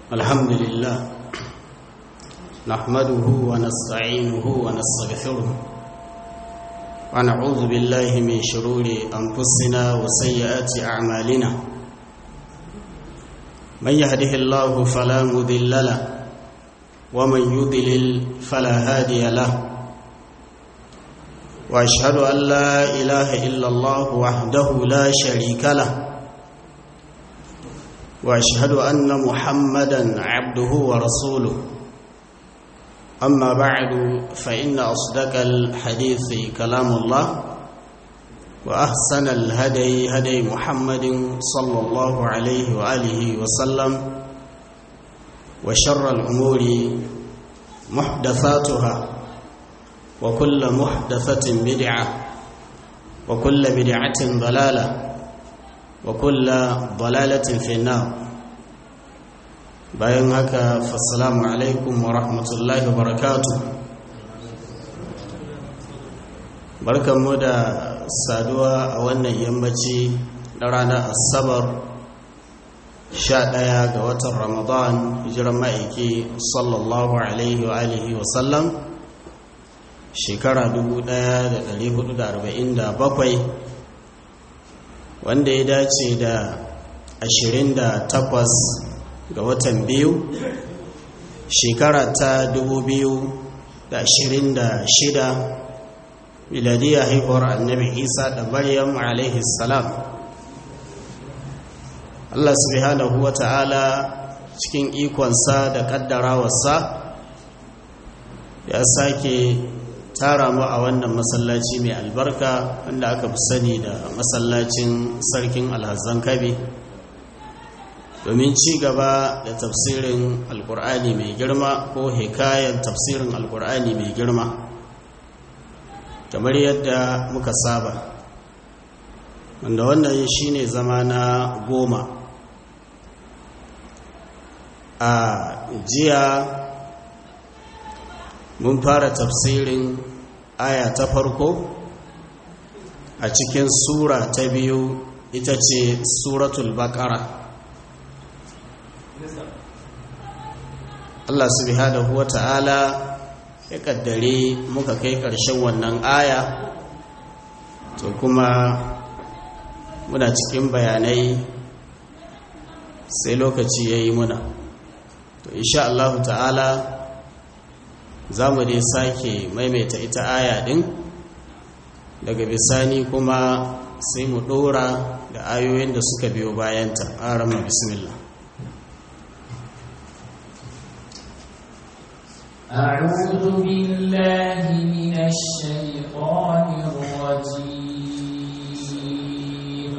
الحمد لله نحمده ونستعينه ونستغفره ونعوذ بالله من شرور أنفسنا وسيئات أعمالنا من يهده الله فلا مذل له ومن يضلل فلا هادي له واشهد ان لا اله الا الله وحده لا شريك له واشهد ان محمدا عبده ورسوله اما بعد فان اصدق الحديث كلام الله واحسن الهدي هدي محمد صلى الله عليه واله وسلم وشر الامور محدثاتها وكل محدثة بدعة وكل بدعة ضلالة وكل ضلالة في النار bayan haka fassalamu alaikum wa rahmatullahi wa barakatu barkanmu da saduwa a wannan yammaci na ranar asabar 11 ga watan ramadan hijiran ma'aiki sallallahu alaihi wa alihi wa sallam shekara 1447 wanda ya dace da 28 ga watan biyu shekara ta 2026 miladiya haihuwar annabi isa da maryam alaihi salam allah subhanahu wa ta'ala cikin ikonsa da kaddarawarsa ya sake tara mu a wannan masallaci mai albarka wanda aka fi sani da masallacin sarkin alhazan kabe domin ci gaba da tafsirin alkur'ani mai girma ko hikayen tafsirin alkur'ani mai girma kamar yadda muka saba wanda wannan shine zama na goma a jiya mun fara tafsirin aya ta farko a cikin sura ta biyu ita ce suratul baqara Allah subhanahu wata'ala ya kaddare muka kai ƙarshen wannan aya to kuma muna cikin bayanai sai lokaci ya yi muna to insha Allah ta'ala za mu dai sake maimaita ita aya ɗin daga bisani kuma sai mu ɗora da ayoyin da suka biyo bayanta a rama bismillah أعوذ بالله من الشيطان الرجيم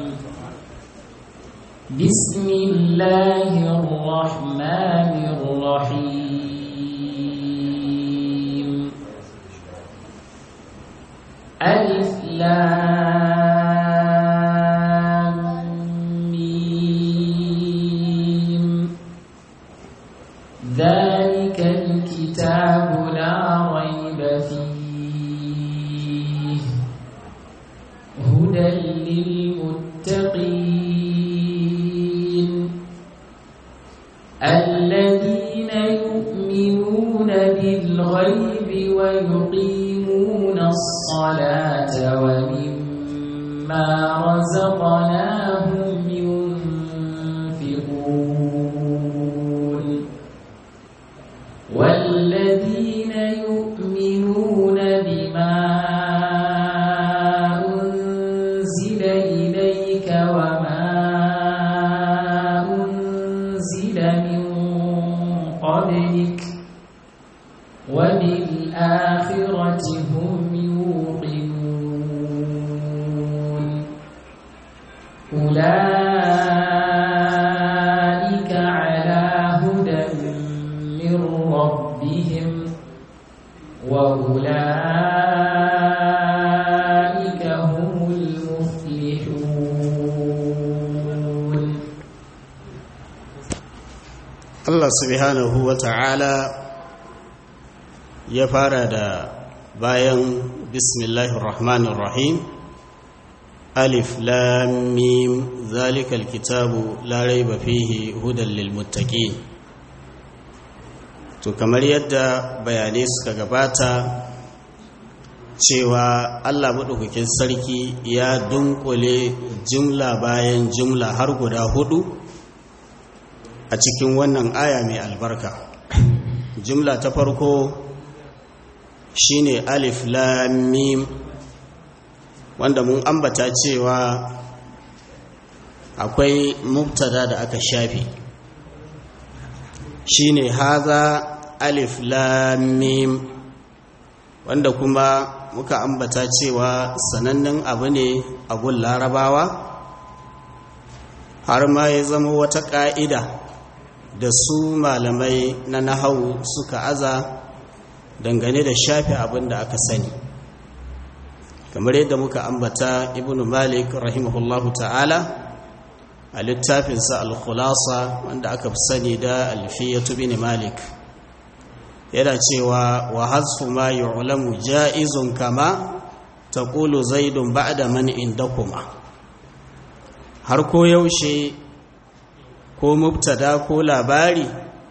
بسم الله الرحمن الرحيم ألف لام ميم ذلك الكتاب لا ريب فيه هدى للمتقين الذين يؤمنون بالغيب ويقيمون الصلاة ومما رزقناهم ينفقون والذين يؤمنون بما أنزل إليك وما أنزل من قبلك وبالآخرة هم يوقنون أولئك على هدى من ربهم وأولئك هم المفلحون Allah subhanahu wa ta'ala ya fara da bayan bismillahir rahmanir rahim alif lam mim zalikal kitabu la raiba fihi hudan lil muttaqin to kamar yadda bayanai suka gabata cewa allah maɗaukakin sarki ya dunkule jumla bayan jumla har guda hudu a cikin wannan aya mai albarka jumla ta farko shine alif lam mim wanda mun ambata cewa akwai mubtada da aka shafe shine haza alif lam mim wanda kuma muka ambata cewa sanannen abu ne a gun larabawa har ma ya zama wata ƙa'ida da su malamai na nahau suka aza dangane da shafe abin da aka sani kamar yadda muka ambata ibn malik rahimahullahu ta'ala a littafinsa al-khulasa wanda aka fi sani da alfiyatu bin malik yana cewa wa hasfu ma yu'lamu ja'izun kama taqulu zaidun ba'da man indakuma har ko yaushe ko mubtada ko labari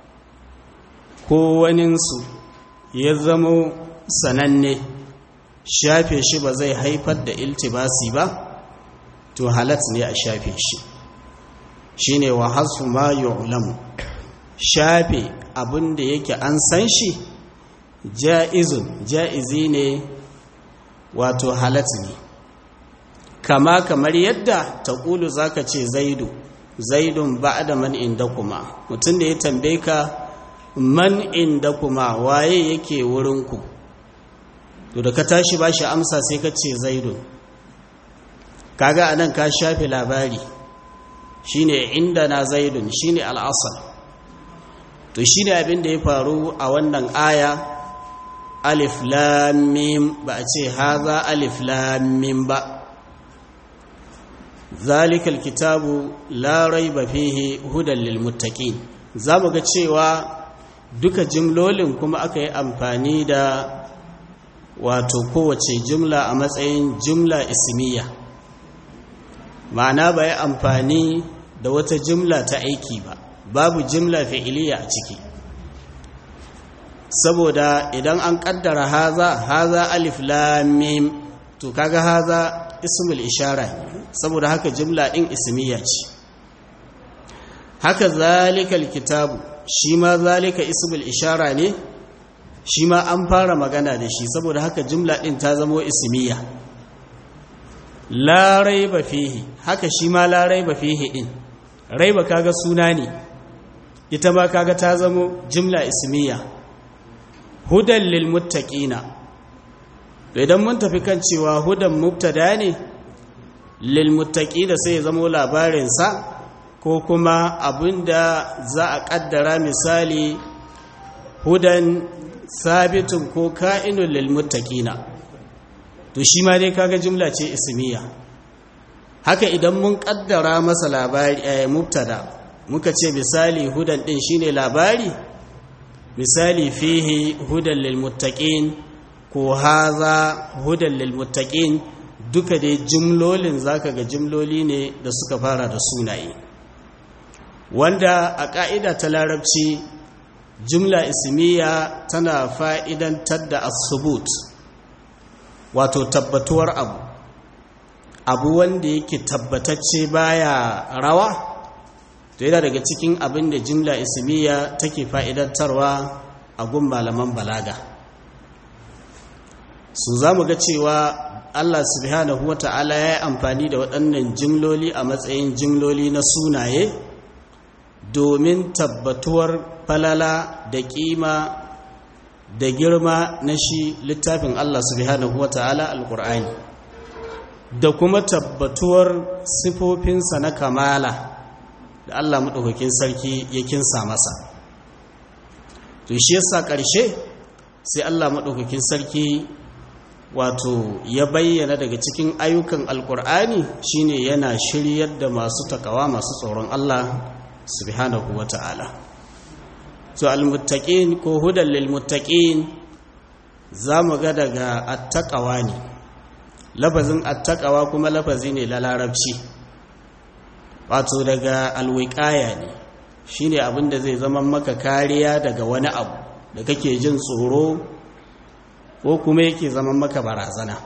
ko waninsu ya zamo sananne shafe shi ba zai haifar da iltibasi ba to halat ne a shafe shi shine wa hasfu ma yu'lamu shafe abin da yake an san shi ja'izun ja'izi ne wato halat ne kama kamar yadda ta ƙulu za ka ce zaidu zaidun ba da man inda kuma mutum da ya tambaye ka man inda kuma waye yake wurinku to da ka tashi ba shi amsa sai ka ce zaidun kaga anan ka shafe labari shine inda na zaidun shine al'asar to shine abin da ya faru a wannan aya alif lam mim ba a ce haza alif lam mim ba ذلك الكتاب لا ريب فيه هدى للمتقين zamu ga cewa duka jimlolin kuma aka yi amfani da wato kowace jimla a matsayin jimla ismiya ma'ana ba yi amfani da wata jimla ta aiki ba babu jimla fi'iliya a ciki saboda idan an kaddara haza haza alif lam mim to kaga haza ismul ishara saboda haka jimla din ismiya ce haka zalikal kitabu shi ma zalika ismul ishara ne shi ma an fara magana da shi saboda haka jimla din ta zamo ismiya la raiba fihi haka shi ma la raiba fihi din raiba kaga suna ne ita ma kaga ta zamo jimla ismiya hudan lil muttaqina to idan mun tafi kan cewa hudan mubtada ne lil muttaqina sai ya zamo labarin sa ko kuma abinda za a kaddara misali hudan sabitun ko ka'inun lil muttaqina to shi ma dai kaga jumla ce ismiya haka idan mun kaddara masa labari eh, mubtada muka ce misali hudan din shine labari misali fihi hudan lil muttaqin ko haza hudan lil muttaqin duka dai jumlolin zaka ga jumloli ne da suka fara da sunaye wanda a ka'ida ta larabci jumla ismiya tana fa'idantar da asubut wato tabbatuwar abu abu wanda yake tabbatacce baya rawa to yana daga cikin abin da jumla ismiya take fa'idantarwa a gun malaman balaga su za mu ga cewa Allah subhanahu wata'ala ya yi amfani da waɗannan jimloli a matsayin jimloli na sunaye domin tabbatuwar falala da ƙima da girma na shi littafin Allah subhanahu wata'ala alƙur'ani da kuma tabbatuwar sifofinsa na kamala da Allah maɗaukakin sarki ya kinsa masa to shi yasa ƙarshe sai Allah maɗaukakin sarki wato ya bayyana daga cikin ayyukan alkur'ani shine yana shiryar da masu takawa masu tsoron Allah subhanahu wata'ala to almuttaqin ko hudan lilmuttaqin zamu ga daga attaqawa ne lafazin attaqawa kuma lafazi ne la larabci wato daga alwiqaya ne shine abin da zai zama maka kariya daga wani abu da kake jin tsoro ko kuma yake zaman maka barazana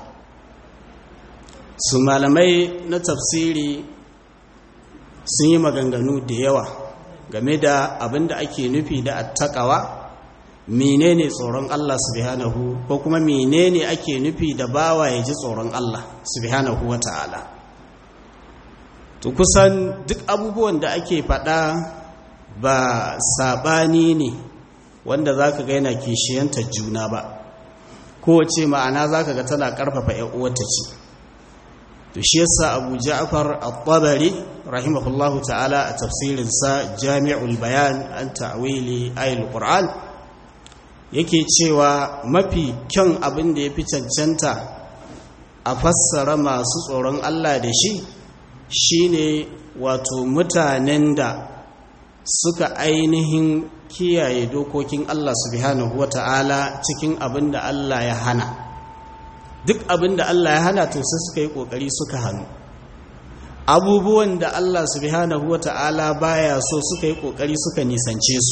su malamai na tafsiri sun yi maganganu da yawa game da abin da ake nufi da attakawa menene tsoron Allah subhanahu ko kuma menene ake nufi da bawa ya ji tsoron Allah subhanahu wa ta'ala to kusan duk abubuwan da ake faɗa ba saɓani ne wanda za ka ga yana kishiyanta juna ba kowace ma'ana za ka ga tana ƙarfafa uwata ce to shi yasa abu ja'far al-tabari rahimahullahu ta'ala a tafsirinsa jami'ul bayan an ta'wili ayil qur'an yake cewa mafi kyan abin da ya fi cancanta a fassara masu tsoron Allah da shi shine wato mutanen da suka ainihin kiyaye dokokin Allah subhanahu wata'ala cikin abin da Allah ya hana duk abin da Allah ya hana to sai suka yi kokari suka hannu abubuwan da Allah subhanahu wata'ala baya so suka yi kokari suka nisance su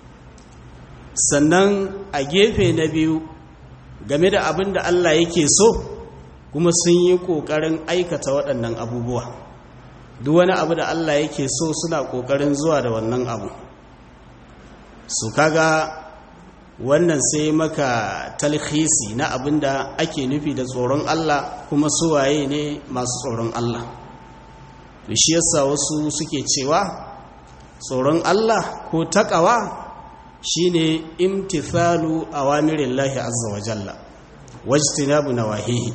sannan a gefe na biyu game da abin da Allah yake so kuma sun yi kokarin aikata waɗannan abubuwa duk wani abu da Allah yake so suna kokarin zuwa da wannan abu su kaga wannan sai maka talhisi na abin da ake nufi da tsoron Allah kuma suwaye ne masu tsoron Allah da shi yasa wasu suke cewa tsoron Allah ko takawa shine imtithalu awamirillahi azza wa jalla wajtinabu nawahihi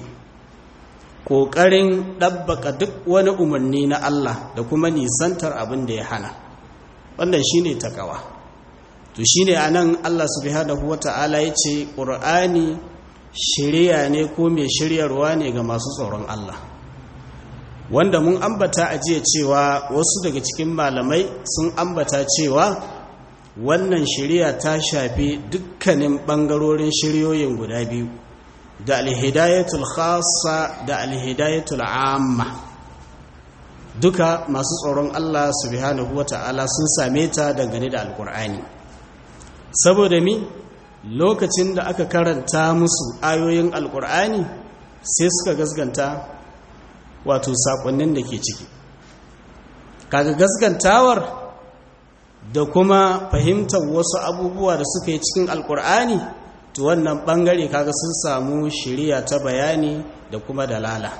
kokarin dabbaka duk wani umarni na Allah da kuma nisantar abin da ya hana wannan shine takawa to shine anan Allah subhanahu wata'ala yace qur'ani shiriya ne ko mai shiryarwa ne ga masu tsoron Allah wanda mun ambata a jiya cewa wasu daga cikin malamai sun ambata cewa wannan shiriya ta shafi dukkanin bangarorin shiryoyin guda biyu da alhidayatul khassa da alhidayatul amma duka masu tsoron Allah subhanahu wata'ala sun same ta dangane da alkur'ani saboda mi lokacin da aka karanta musu ayoyin alkur'ani sai suka gasganta wato sakonnin da ke ciki kaga gasgantawar da kuma fahimtar wasu abubuwa da suka yi cikin alkur'ani to wannan bangare kaga sun samu shiriya ta bayani da kuma dalala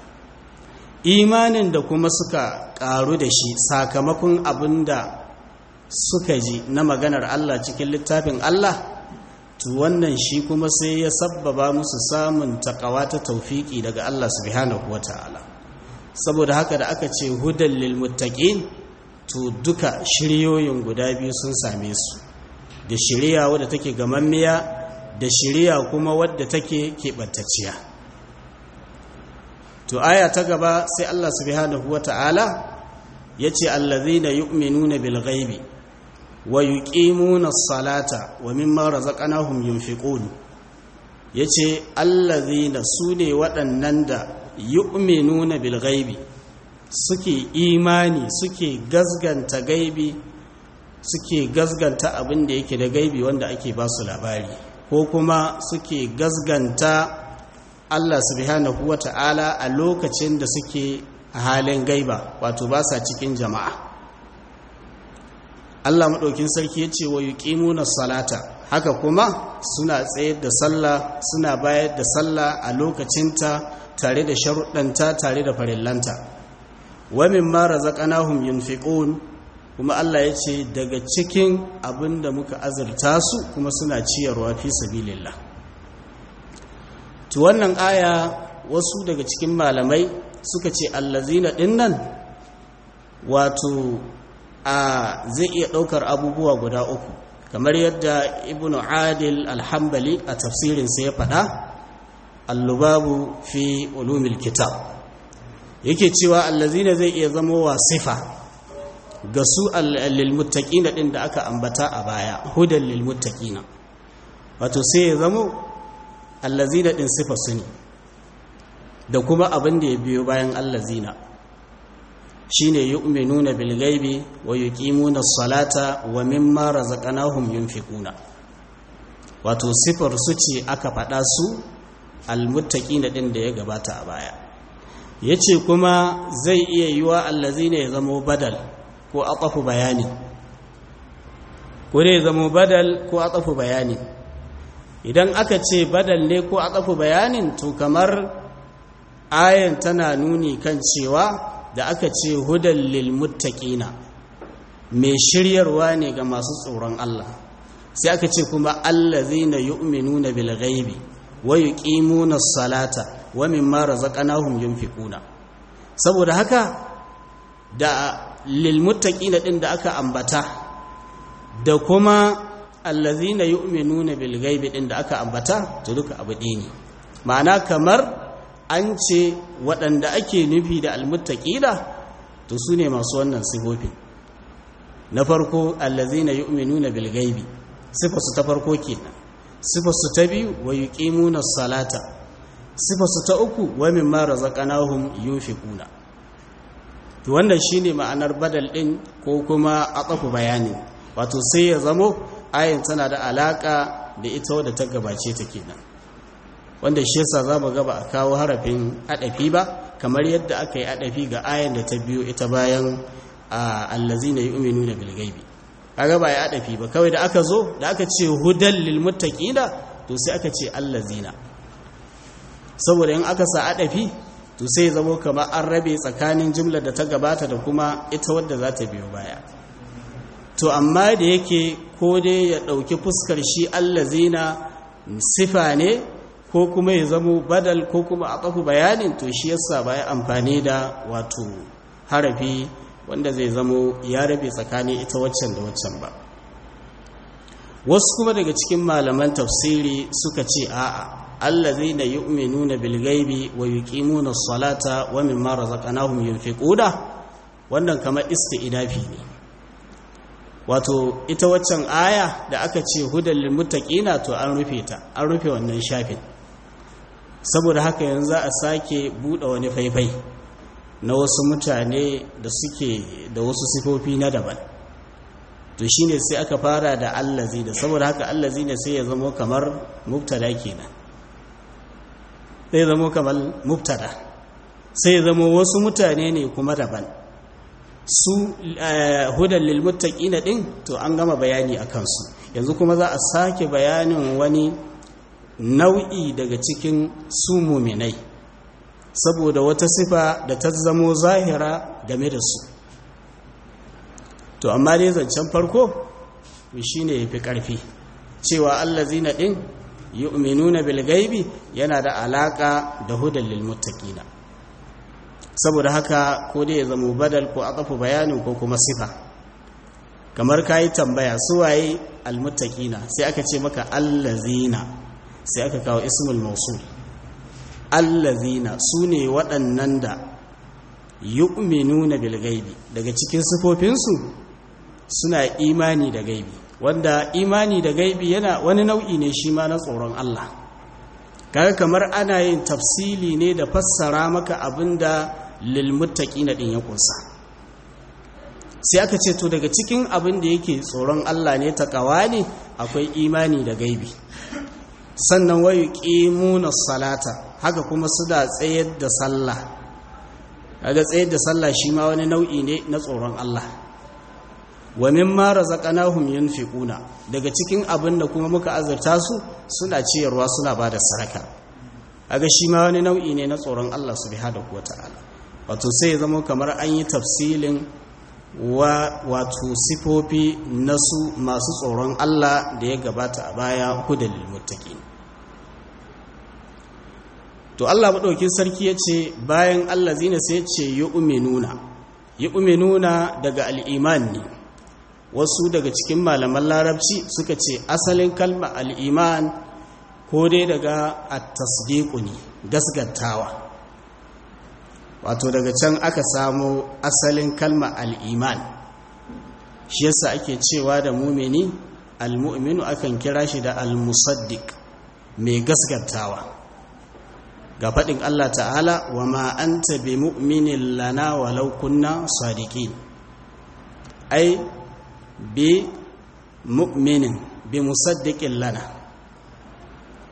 imanin da kuma suka karu da shi sakamakon abin da suka ji na maganar Allah cikin littafin Allah to wannan shi kuma sai ya sabbaba musu samun takawa ta taufiki daga Allah subhanahu wataala saboda haka da aka ce hudan lil muttaqin to duka shiryoyin guda biyu sun same su da shiriya wadda take gamammiya da shiriya kuma wadda take keɓantacciya to aya ta gaba sai Allah subhanahu wata'ala ya ce allazina yu'minuna bil ghaibi wa yuqimuna as-salata wa mimma razaqnahum yunfiqun yace allazina sune waɗannan da yu'minuna bil ghaibi suke imani suke gazganta gaibi suke gazganta abin da yake da gaibi wanda ake ba su labari ko kuma suke gazganta Allah subhanahu wata'ala a lokacin da suke a halin gaiba wato ba sa cikin jama'a Allah maɗaukin sarki ya ce wa yuqimuna salata haka kuma suna tsayar da sallah suna bayar da sallah a lokacinta tare da sharuɗanta tare da farillanta wa mimma razaqnahum yunfiqun kuma Allah ya ce daga cikin abin da muka azurta su kuma suna ciyarwa fi sabilillah to wannan aya wasu daga cikin malamai suka ce allazina dinnan wato a zai iya ɗaukar abubuwa guda uku kamar yadda ibnu adil alhambali a tafsirinsa ya faɗa allubabu fi ulumil kitab yake cewa allazina zai iya zama wa sifa ga su lilmuttaqina din da aka ambata a baya hudan lilmuttaqina wato sai ya zama allazina din sifa su ne da kuma abin da ya biyo bayan allazina shine yu'minuna bil ghaibi wa yuqimuna as-salata wa mimma razaqnahum yunfiquna wato sifar su ce aka faɗa su almuttaqina din da ya gabata a baya yace kuma zai iya yiwa allazina ya zamo badal ko aqafu bayani ko dai zamo badal ko aqafu bayani idan aka ce badal ne ko aqafu bayanin to kamar ayan tana nuni kan cewa da aka ce hudan lil muttaqina mai shiryarwa ne ga masu tsoron Allah sai aka ce kuma allazina yu'minuna bil ghaibi wa yuqimuna as-salata wa mimma razaqnahum yunfiquna saboda haka da lil muttaqina din da aka ambata da kuma allazina yu'minuna bil ghaibi din da aka ambata to duka abu ɗaya ne ma'ana kamar an ce waɗanda ake nufi da almuttaqina to su ne masu wannan sifofin na farko allazina yu'minuna bil ghaibi sifarsu ta farko kenan sifarsu ta biyu wa yuqimuna salata sifarsu ta uku wa mimma razaqnahum yunfiquna to wannan shine ma'anar badal din ko kuma aqafu bayani wato sai ya zamo ayin tana da alaka da ita wadda ta gabace ta kenan wanda shi yasa zamu ga ba a kawo harafin adafi ba kamar yadda aka yi adafi ga ayin da ta biyo ita bayan allazina yu'minuna bil ghaibi kaga ba ya adafi ba kawai da aka zo da aka ce hudal lil muttaqina to sai aka ce allazina saboda in aka sa adafi to sai zamo kamar an rabe tsakanin jimlar da ta gabata da kuma ita wadda za ta biyo baya to amma da yake ko dai ya ɗauki fuskar shi allazina sifa ne ko kuma ya zamo badal ko kuma a ƙafu bayanin to shi yasa ba ya amfani da wato harafi wanda zai zamo ya rabe tsakanin ita waccan da waccan ba wasu kuma daga cikin malaman tafsiri suka ce a'a allazina yu'minuna bil ghaibi wa yuqimuna as-salata wa mimma razaqnahum yunfiquna wannan kamar isti'nafi ne wato ita waccan aya da aka ce hudal lil muttaqina to an rufe ta an rufe wannan shafin saboda haka yanzu a sake bude wani faifai na wasu mutane da suke da wasu sifofi na daban to shine sai aka fara da allazi da saboda haka allazi ne sai ya zama kamar mubtada kenan sai zama kamar mubtada sai ya zama wasu mutane ne kuma daban su hudan lil muttaqina din to an gama bayani akan su yanzu kuma za a sake bayanin wani nau'i daga cikin su muminai saboda wata sifa da ta zamo zahira game da su to amma dai zancen farko shi ne fi ƙarfi cewa allazina ɗin yu'minuna bil gaibi yana da alaƙa da hudan lil muttaqina saboda haka ko dai ya zama badal ko aqafu bayanin ko kuma sifa kamar kayi tambaya su waye al muttaqina sai aka ce maka allazina sai aka kawo ismul mausul allazina su ne waɗannan da yu'minuna bil gaibi daga cikin sifofinsu suna imani da gaibi wanda imani da gaibi yana wani nau'i ne shi ma na tsoron Allah kaga kamar ana yin tafsili ne da fassara maka abinda lil muttaqina din ya kunsa sai aka ce to daga cikin abin da yake tsoron Allah ne takawa ne akwai imani da gaibi sannan wayu qimuna salata haka kuma suna tsayar da sallah kaga tsayar da sallah shi ma wani nau'i ne na tsoron Allah wa mimma razaqnahum yunfiquna daga cikin abin da kuma muka azurta su suna ciyarwa suna bada sadaka kaga shi ma wani nau'i ne na tsoron Allah subhanahu wataala wato sai zama kamar an yi tafsilin wa wato sifofi na su masu tsoron Allah da ya gabata a baya hudal muttaqin to Allah maɗaukin sarki ya ce bayan Allah zina sai ce yi uminuna yi uminuna daga al'iman ne wasu daga cikin malaman larabci suka ce asalin kalma al'iman ko dai daga attasdiku ne gasgantawa wato daga can aka samo asalin kalma al'iman shi yasa ake cewa da mumini al-mu'minu akan kira shi da al-musaddiq mai gasgantawa ga faɗin Allah ta'ala wa ma an tabi mu'minin lana walau kunna sadiqin ai bi mu'minin bi musaddiqin lana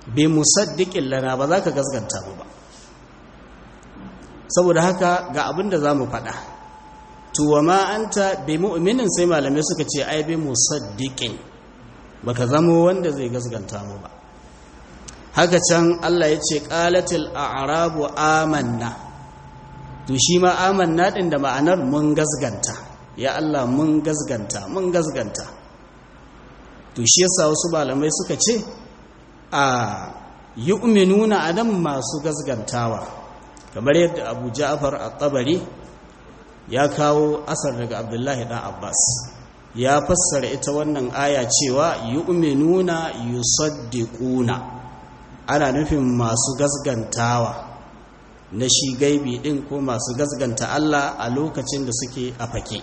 bi musaddiqin lana ba za ka gaskanta mu ba saboda haka ga abin da za mu faɗa tuwa ma anta bi mu'minin sai malamai suka ce ai bi musaddiqin baka zamo wanda zai gaskanta mu ba haka can Allah ya ce qalatil a'rabu amanna to shi ma amanna din da ma'anar mun gasganta ya Allah mun gasganta mun gasganta to shi yasa wasu malamai suka ce a yu'minuna adam masu gasgantawa kamar yadda Abu Ja'far at-Tabari ya kawo asar daga Abdullahi dan Abbas ya fassara ita wannan aya cewa yu'minuna yusaddiquna ana nufin masu gasgantawa na shi gaibi din ko masu gasganta Allah a lokacin da suke a fake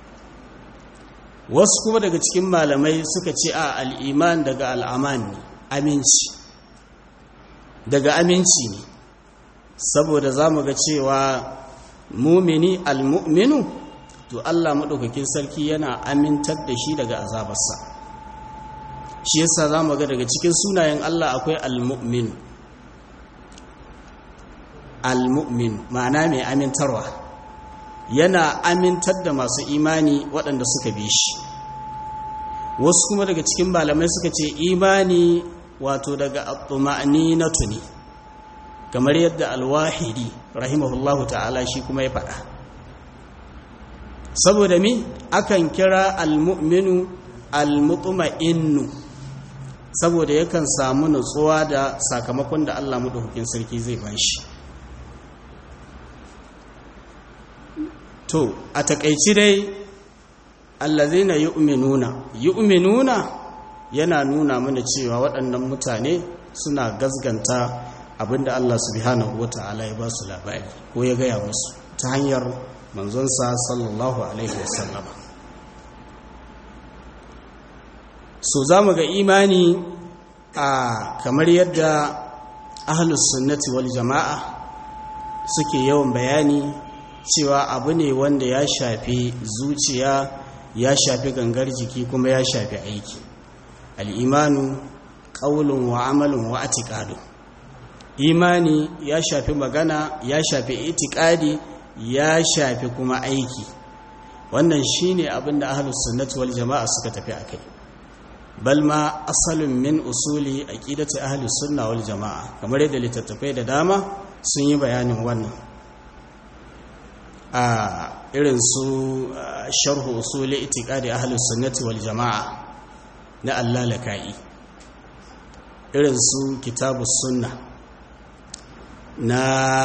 wasu kuma daga cikin malamai suka ce a al'iman daga al'aman ne aminci daga aminci ne saboda za mu ga cewa mumini al-mu'minu to Allah maɗaukakin sarki yana amintar da shi daga azabarsa shi yasa za mu ga daga cikin sunayen Allah akwai al-mu'minu al-mu'min ma'ana mai amintarwa yana amintar da masu imani waɗanda suka bi shi wasu kuma daga cikin malamai suka ce imani wato daga at-tuma'ni na tuni kamar yadda al-wahidi rahimahullahu ta'ala shi kuma ya faɗa saboda mi akan kira al-mu'minu al-mutma'innu saboda yakan samu nutsuwa da sakamakon da Allah madaukakin sarki zai bashi to a takaici dai allazina yu'minuna yu'minuna yana nuna mana cewa waɗannan mutane suna gazganta abinda Allah subhanahu wata'ala ya ba su labari ko ya gaya musu ta hanyar manzonsa sallallahu alaihi wasallam so za mu ga imani a kamar yadda ahlus sunnati wal jama'a suke yawan bayani cewa abu ne wanda ya shafi zuciya ya shafi gangar jiki kuma ya shafi aiki al'imanu ƙaulun wa amalin wa atiƙadu imani ya shafi magana ya shafi itikadi ya shafi kuma aiki wannan shine abin da ahlus sunnati wal jama'a suka tafi akai bal ma asalin min usuli aqidati ahlus sunna wal jama'a kamar yadda littattafai da dama sun yi bayanin wannan a irin su sharhu usuli itiqadi ahlus sunnati wal jama'a na allalaka'i irin su kitabus sunna na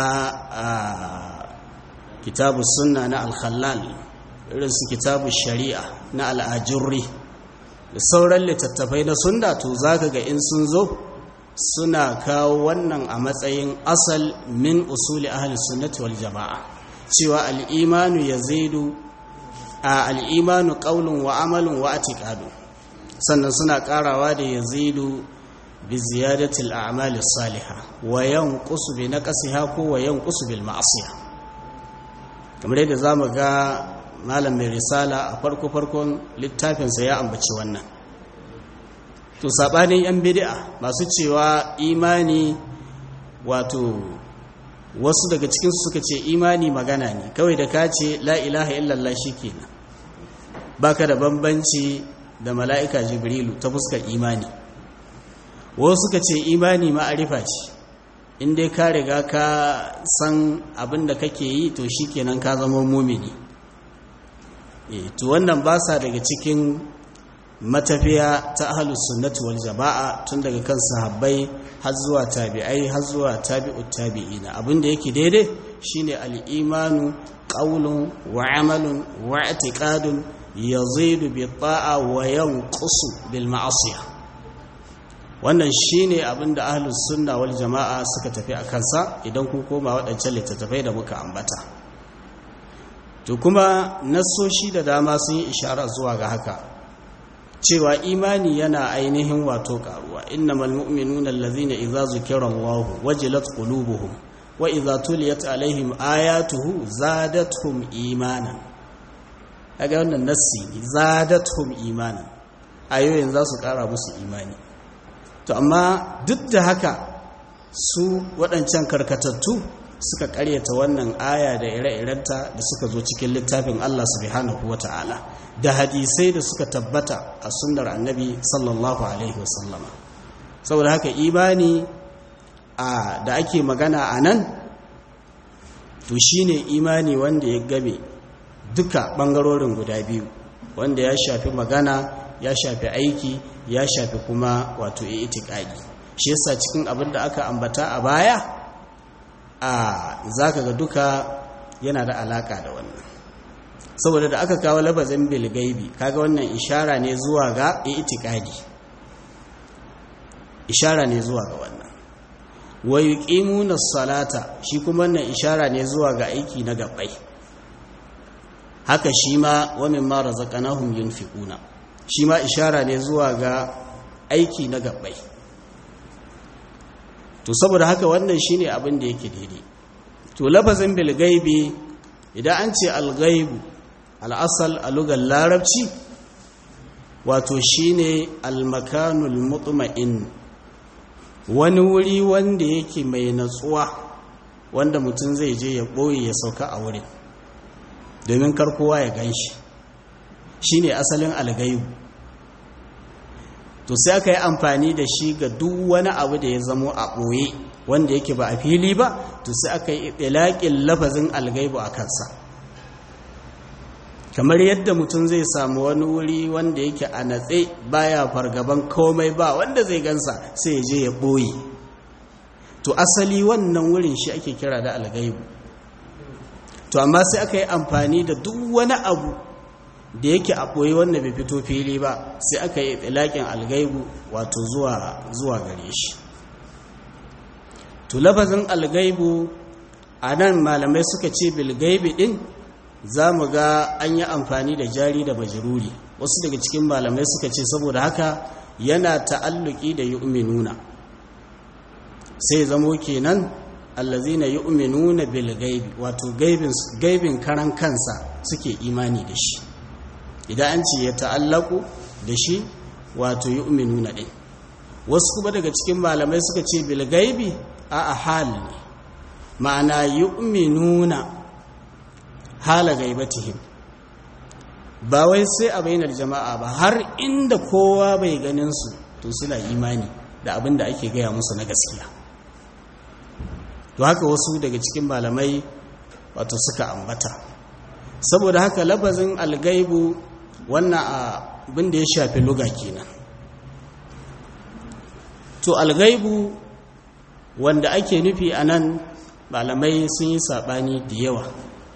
kitabus sunna na al-khallal irin su kitabus shari'a na al-ajurri da sauran littattafai na sunna to zaka ga in sun zo suna kawo wannan a matsayin asal min usuli ahlus sunnati wal jama'a cewa al'imanu ya zaidu a al'imanu ƙaunin wa amalin wa atiƙadu sannan suna ƙarawa da ya zaidu bi ziyadatil a'mali salihah wa yanqusu bi naqsiha ko wa yanqusu bil ma'siyah kamar yadda zamu ga malam mai risala a farko farkon littafin sa ya ambaci wannan to sabanin yan bid'a masu cewa imani wato wasu daga cikinsu suka ce imani magana ne kawai da ka ce la ilaha illallah shikenan baka da bambanci da mala'ika jibrilu ta fuskar imani wasu suka ce imani ma'arifa ce in dai ka riga ka san abin da kake yi to shikenan ka zama mumini e to wannan ba sa daga cikin matafiya ta ahlus sunnati wal jama'a tun daga kan sahabbai har zuwa tabi'ai har zuwa tabi'ut tabi'ina abinda yake daidai shine al-imanu qawlun wa 'amalun wa i'tiqadun yazidu bi ta'a wa yanqusu bil ma'asiyah wannan shine abinda ahlus sunna wal jama'a suka tafi a kansa idan kun koma waɗancan littattafai da muka ambata to kuma nassoshi da dama sun yi ishara zuwa ga haka cewa imani yana ainihin wato karuwa innamal mu'minuna allazina idza zukira Allah wajilat qulubuhum wa idza tuliyat alaihim ayatuhu zadatuhum imanan kaga wannan nassi zadatuhum imanan ayoyin za su kara musu imani to amma duk da haka su waɗancan karkatattu suka ƙaryata wannan aya da ire-irenta da suka zo cikin littafin Allah subhanahu wata'ala da hadisai da suka tabbata a sunnar annabi sallallahu alaihi wasallama saboda haka imani a da ake magana a nan to shine imani wanda ya game duka ɓangarorin guda biyu wanda ya shafi magana ya shafi aiki ya shafi kuma wato itikadi shi yasa cikin abin da aka ambata a baya a zaka ga duka yana da alaka da wannan saboda da aka kawo labazin bilgaibi kaga wannan ishara ne zuwa ga itikadi ishara ne zuwa ga wannan wa yuqimuna salata shi kuma wannan ishara ne zuwa ga aiki na gabbai haka shi ma wa mimma razaqnahum yunfiquna shi ma ishara ne zuwa ga aiki na gabbai to saboda haka wannan shine abin da yake daidai to lafazin bil gaibi idan an ce al gaibu al asal a lugar larabci wato shine al makanul mutma'in wani wuri wanda yake mai natsuwa wanda mutum zai je ya boye ya sauka a wurin domin kar kowa ya ganshi shine asalin al gaibu to sai aka yi amfani da shi ga duk wani abu da ya zamo a ɓoye wanda yake ba a fili ba to sai aka yi ɗilaƙin lafazin algaibu a kansa kamar yadda mutum zai samu wani wuri wanda yake a natse baya fargaban komai ba wanda zai gansa sai ya je ya ɓoye to asali wannan wurin shi ake kira da algaibu to amma sai aka yi amfani da duk wani abu da yake a ɓoye wanda bai fito fili ba sai aka yi tsilakin algaibu wato zuwa gare shi to lafazin algaibu a nan malamai suka ce bilgaibi ɗin za mu ga an yi amfani da jari da majiruri wasu daga cikin malamai suka ce saboda haka yana ta'alluki da yu'minuna sai zamo kenan allazina yu'minuna bilgaibi wato gaibin karan kansa suke imani da shi idan an ce ya ta'allaku da shi wato yu'minuna din wasu kuma daga cikin malamai suka ce bil gaibi a ahal ne ma'ana yu'minuna hala gaibatihim ba wai sai a bainar jama'a ba har inda kowa bai ganin su to suna imani da abin da ake gaya musu na gaskiya to haka wasu daga cikin malamai wato suka ambata saboda haka labazin algaibu wannan abin da ya shafi luga kenan to algaibu wanda ake nufi a nan malamai sun yi saɓani da yawa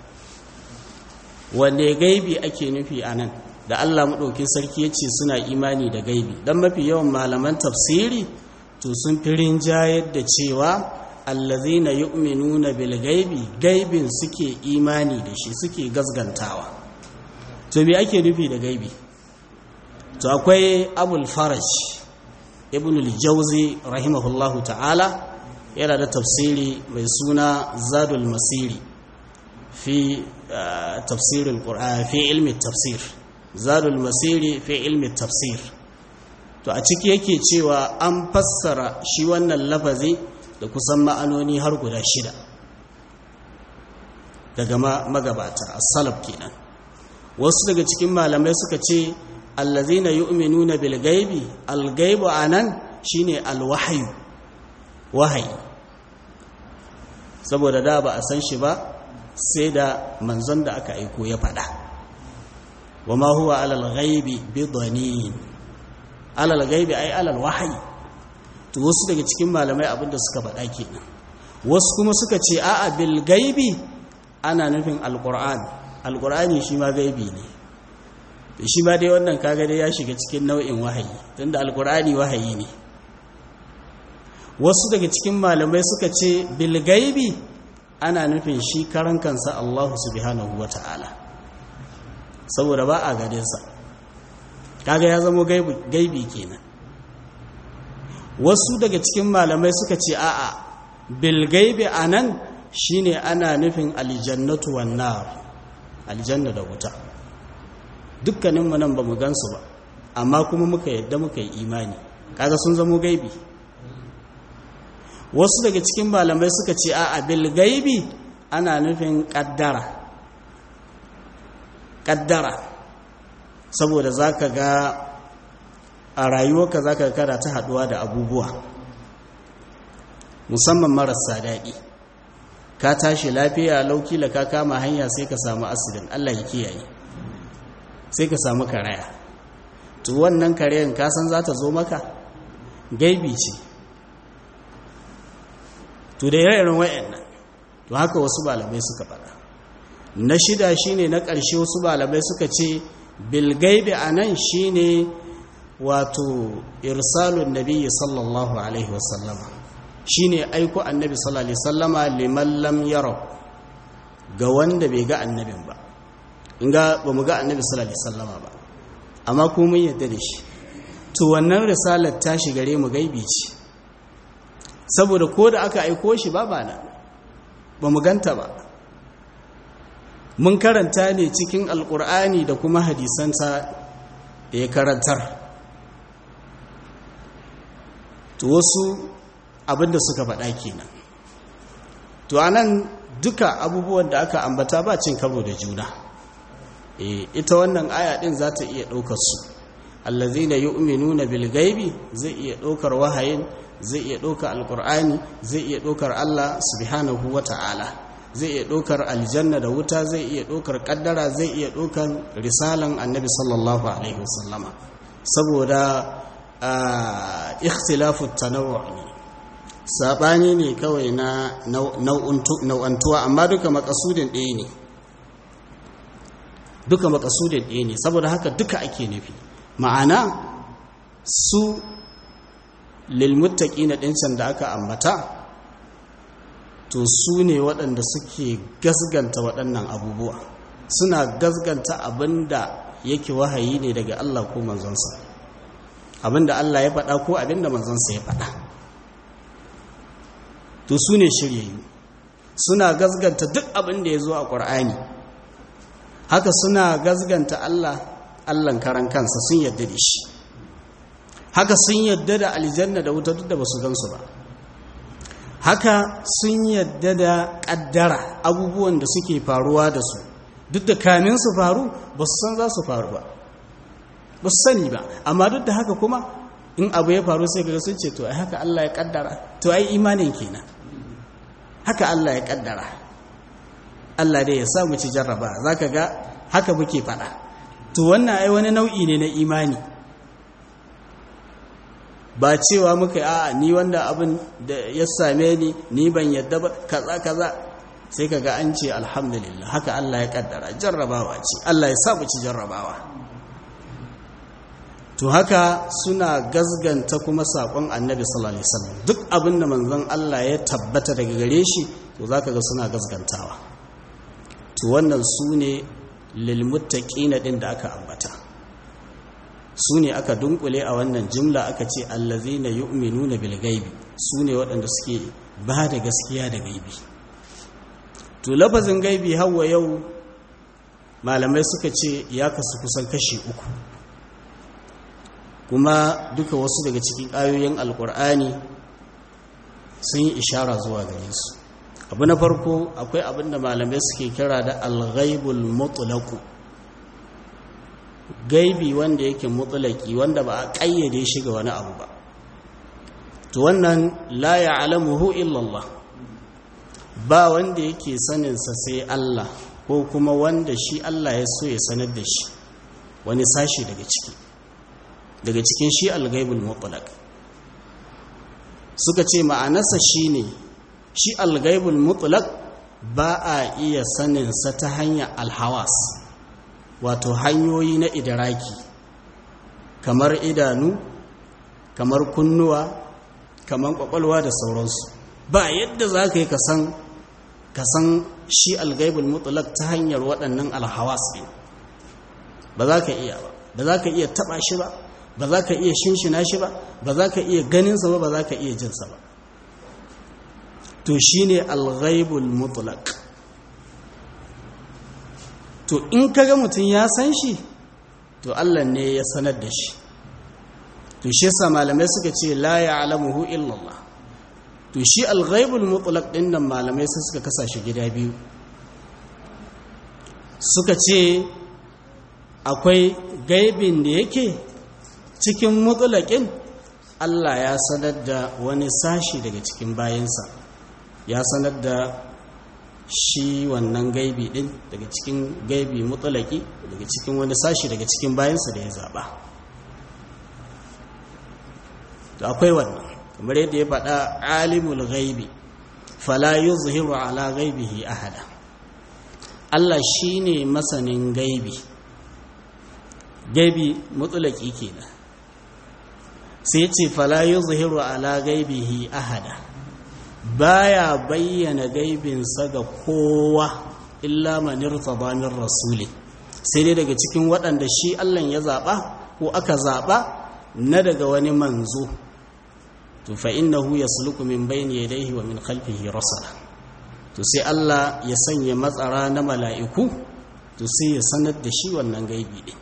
wanda gaibi ake nufi a nan da allah maɗauki sarki ya ce suna imani da gaibi don mafi yawan malaman tafsiri to sun fi rinjayar da cewa allazina yu'minuna bil gaibi gaibin suke imani da shi suke gasgantawa to me ake nufi da gaibi to akwai abul faraj ibn al-jawzi rahimahullahu ta'ala yana da tafsiri mai suna zadul masiri fi tafsirin qur'an fi ilmi tafsir zadul masiri fi ilmi tafsir to a ciki yake cewa an fassara shi wannan lafazi da kusan ma'anoni har guda shida daga magabata as-salaf kenan wasu daga cikin malamai suka ce allazina yu'minuna bil gaibi al gaibu anan shine al wahyu wahayi saboda da ba a san shi ba sai da manzon da aka aiko ya faɗa wama huwa alal ghaibi bidanin alal ghaibi ai alal wahyi to wasu daga cikin malamai abinda suka faɗa kenan wasu kuma suka ce a'a bil gaibi ana nufin alqur'an alqur'ani shi ma gaibi ne shi ma dai wannan kaga dai ya shiga cikin nau'in wahayi tunda alqur'ani wahayi ne wasu daga cikin malamai suka ce bil gaibi ana nufin shi karan kansa Allah subhanahu wata'ala saboda ba a gadinsa kaga ya zama gaibi kenan wasu daga cikin malamai suka ce a'a bil gaibi anan shine ana nufin aljannatu wan nar aljanna da wuta dukkaninmu nan ba mu gansu ba amma kuma muka yadda muka yi imani kaga sun zamo gaibi wasu daga cikin malamai suka ce a bil gaibi ana nufin kaddara kaddara saboda zaka ga a rayuwarka zaka kada ta haduwa da abubuwa musamman marasa daɗi ka tashi lafiya laukila ka kama hanya sai ka samu asidin Allah ya kiyaye sai ka samu karaya to wannan karayan ka san za ta zo maka gaibi ce to da ire-iren wayannan to haka wasu malamai suka faɗa na shida shine na ƙarshe wasu malamai suka ce bilgaibi anan shine wato irsalun nabiyyi sallallahu alaihi wasallama shine aiko annabi sallallahu alaihi wasallama liman lam yara ga wanda bai ga annabin ba in ga ba mu ga annabi sallallahu alaihi wasallama ba amma ko mun yadda da shi to wannan risalar ta shi gare mu gaibi ce saboda ko da aka aiko shi ba ba nan ba mu ganta ba mun karanta ne cikin alkur'ani da kuma hadisansa da ya karantar to wasu abinda suka faɗa kenan to anan duka abubuwan da aka ambata ba cin karo da juna e, ita wannan aya din za ta iya ɗaukar su allazina yu'minuna bil gaibi zai iya ɗaukar wahayin zai iya ɗaukar alkur'ani zai iya ɗaukar Allah subhanahu wata'ala zai iya ɗaukar aljanna da wuta zai iya ɗaukar ƙaddara zai iya ɗaukar risalan annabi sallallahu alaihi wasallama saboda ikhtilafu tanawwu ne sabani ne kawai na nau'antuwa amma duka makasudin ɗaya ne duka makasudin ɗaya ne saboda haka duka ake nufi ma'ana su lilmuttaki na ɗincan da aka ambata to su ne waɗanda suke gasganta waɗannan abubuwa suna gasganta abinda yake wahayi ne daga Allah ko manzonsa abinda Allah ya faɗa ko abinda manzonsa ya faɗa to su ne shiryayyu suna gasganta duk abin da ya zo a ƙwar'ani haka suna gasganta Allah Allahn karan kansa sun yadda da shi haka sun yadda da aljanna da wuta duk da ba su gansu ba haka sun yadda da ƙaddara abubuwan da suke faruwa da su duk da kamin su faru ba su san za su faru ba ba su sani ba amma duk da haka kuma in abu ya faru sai kaga sun ce to ai haka Allah ya ƙaddara to ai imanin kenan haka Allah ya ƙaddara Allah dai ya sa mu ci jarraba zaka ga haka muke faɗa to wannan ai wani nau'i ne na imani ba cewa muka a ni wanda abin da ya same ni ni ban yadda ba kaza kaza sai kaga an ce alhamdulillah haka Allah ya kaddara jarrabawa ce Allah ya sa mu ci jarrabawa to haka suna gazganta kuma sakon annabi sallallahu alaihi wasallam duk abin da manzon Allah ya tabbata daga gare shi to zaka ga suna gazgantawa to wannan sune lil muttaqina din da aka ambata su ne aka dunkule a wannan jimla aka ce allazina yu'minuna bil gaibi su ne waɗanda suke ba da gaskiya da gaibi to lafazin gaibi hawa yau malamai suka ce ya kasu kusan kashi uku kuma duka wasu daga cikin ayoyin alkur'ani sun yi ishara zuwa gare su abu na farko akwai abin da malamai suke kira da alghaibul mutlaqu gaibi wanda yake mutulaki wanda ba a ƙayyade shi ga wani abu ba to wannan la ya'lamuhu illa Allah ba wanda yake sanin sa sai Allah ko kuma wanda shi Allah ya so ya sanar da shi wani sashi daga ciki daga cikin shi al-ghaibul mutlaq suka ce ma'anarsa shine shi al-ghaibul mutlaq ba a iya sanin sa ta hanyar al-hawas wato hanyoyi na idaraki kamar idanu kamar kunnuwa kamar kwakwalwa da sauransu ba yadda za ka yi ka san shi algaibul mutlaq ta hanyar waɗannan alhawas ɗin ba za ka iya ba ba za ka iya taɓa shi ba ba za ka iya shinshina shi ba ba za ka iya ganinsa ba ba za ka iya jinsa ba to shi ne algaibul mutlaq to in kaga mutum ya san shi to Allah ne ya sanar da shi to to shi yasa malamai suka ce la ya'lamuhu illa Allah to shi al-ghaibul mutlaq din nan malamai sai suka kasa shi gida biyu suka ce akwai gaibin da yake cikin mutlaqin Allah ya sanar da wani sashi daga cikin bayansa ya sanar da shi wannan gaibi din daga cikin gaibi mutlaqi daga cikin wani sashi daga cikin bayansa da ya zaba to akwai wannan kamar yadda ya faɗa alimul ghaibi fala yuzhiru ala ghaibihi ahada Allah shine masanin gaibi gaibi mutlaki kenan sai ya ce fala yuzhiru ala ghaibihi ahada baya bayyana gaibinsa ga kowa illa man irtada min rasuli sai dai daga cikin waɗanda shi Allah ya zaba ko aka zaba na daga wani manzo to fa innahu yasluku min bayni yadayhi wa min khalfihi rasala to sai Allah ya sanya matsara na mala'iku to sai ya sanar da shi wannan gaibi din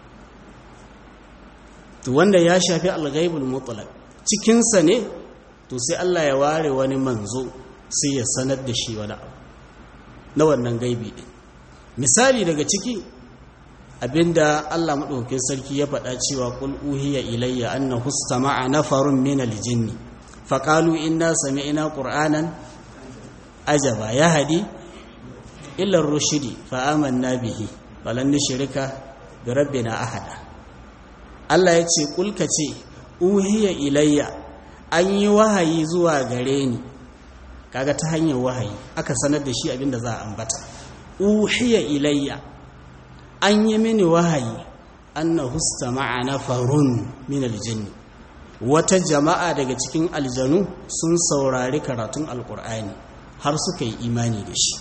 to wanda ya shafi al-ghaibul mutlaq cikin sa ne to sai Allah ya ware wani manzo sai ya sanar da shi wani abu na wannan gaibi din misali daga ciki abinda Allah madaukakin sarki ya faɗa cewa qul uhiya ilayya annahu istama'a nafarun minal jinni faƙalu inna sami'ina ƙur'anan ajaba ya hadi illar rushidi fa'aman na bihi balan shirika da rabbi na ahada Allah ya ce ƙulka ce uhiya ilayya an yi wahayi zuwa gare ni kaga ta hanyar wahayi aka sanar da shi abinda za a ambata uhiya ilayya an yi mini wahayi annahu istama'a nafarun min aljinni wata jama'a daga cikin aljanu sun saurari karatun alkur'ani har suka yi imani da shi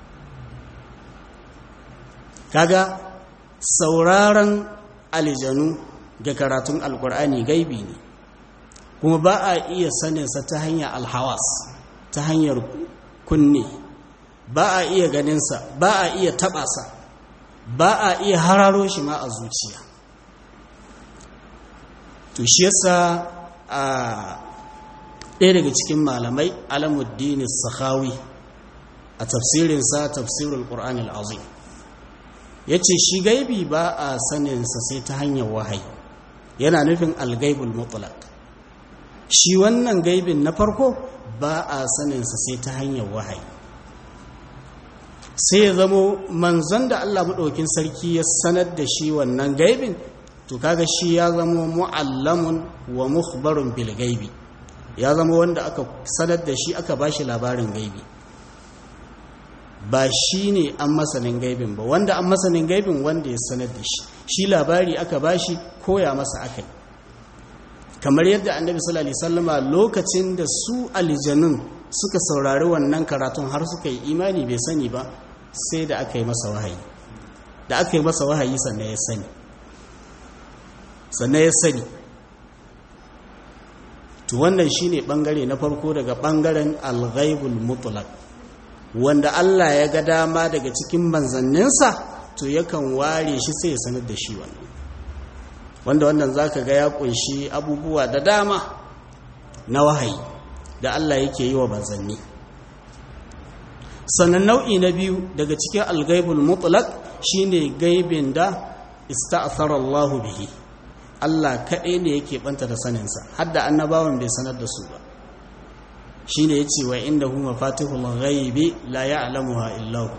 kaga sauraron aljanu ga karatun alkur'ani gaibi ne kuma ba a iya saninsa ta hanyar alhawas ta hanyar kunne ba a iya ganinsa ba a iya taɓasa ba a iya hararo shi ma a zuciya to shi yasa a ɗaya daga cikin malamai alamuddin sakhawi a tafsirinsa tafsirul qur'an al-azim yace shi gaibi ba a saninsa sai ta hanyar wahayi yana nufin al-gaibul mutlaq shi wannan gaibin na farko ba a saninsa sai ta hanyar wahayi sai ya zamo manzon da Allah maɗaukin sarki ya sanar da shi wannan gaibin to kaga shi ya zama mu'allamun wa mukhbarun bil gaibi ya zama wanda aka sanar da shi aka bashi labarin gaibi ba shi ne an masanin gaibin ba wanda an masanin gaibin wanda ya sanar da shi shi labari aka bashi koya masa akai kamar yadda annabi sallallahu alaihi wasallama lokacin da su aljanun suka saurari wannan karatun har suka yi imani bai sani ba sai da aka yi masa wahayi da aka yi masa wahayi sannan ya sani sannan ya sani to wannan shine bangare na farko daga bangaren al-ghaibul mutlaq wanda Allah ya ga dama daga cikin manzanninsa to yakan ware shi sai ya sanar da shi wannan wanda wannan zaka ga ya kunshi abubuwa da dama na wahayi da Allah yake yi wa manzanni sannan nau'i na biyu daga cikin al-ghaibul mutlaq shine gaibin da ista'thara Allahu bihi Allah kaɗai ne yake ɓanta da saninsa hadda annabawan bai sanar da su ba shi ne ya ce wa inda huma fatihul ghaibi la ya'lamuha illahu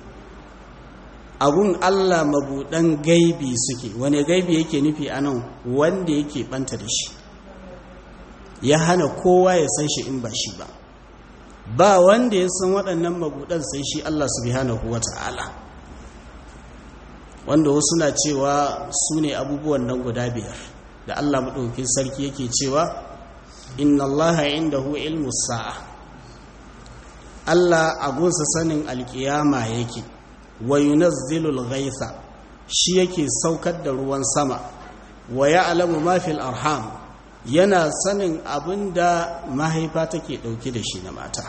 abun Allah mabuɗan gaibi suke wani gaibi yake nufi a nan wanda yake ɓanta da shi ya hana kowa ya san shi in ba shi ba ba wanda ya san waɗannan mabuɗan sai shi Allah subhanahu wa ta'ala wanda wasu na cewa su ne abubuwan nan guda biyar da Allah maɗaukin sarki yake cewa inna Allah indahu ilmu sa'a Allah agunsa sanin alkiyama yake wa yunazzilul ghaitha shi yake saukar da ruwan sama wa ya'lamu ma fil arham yana sanin abinda mahaifa take dauke da shi na mata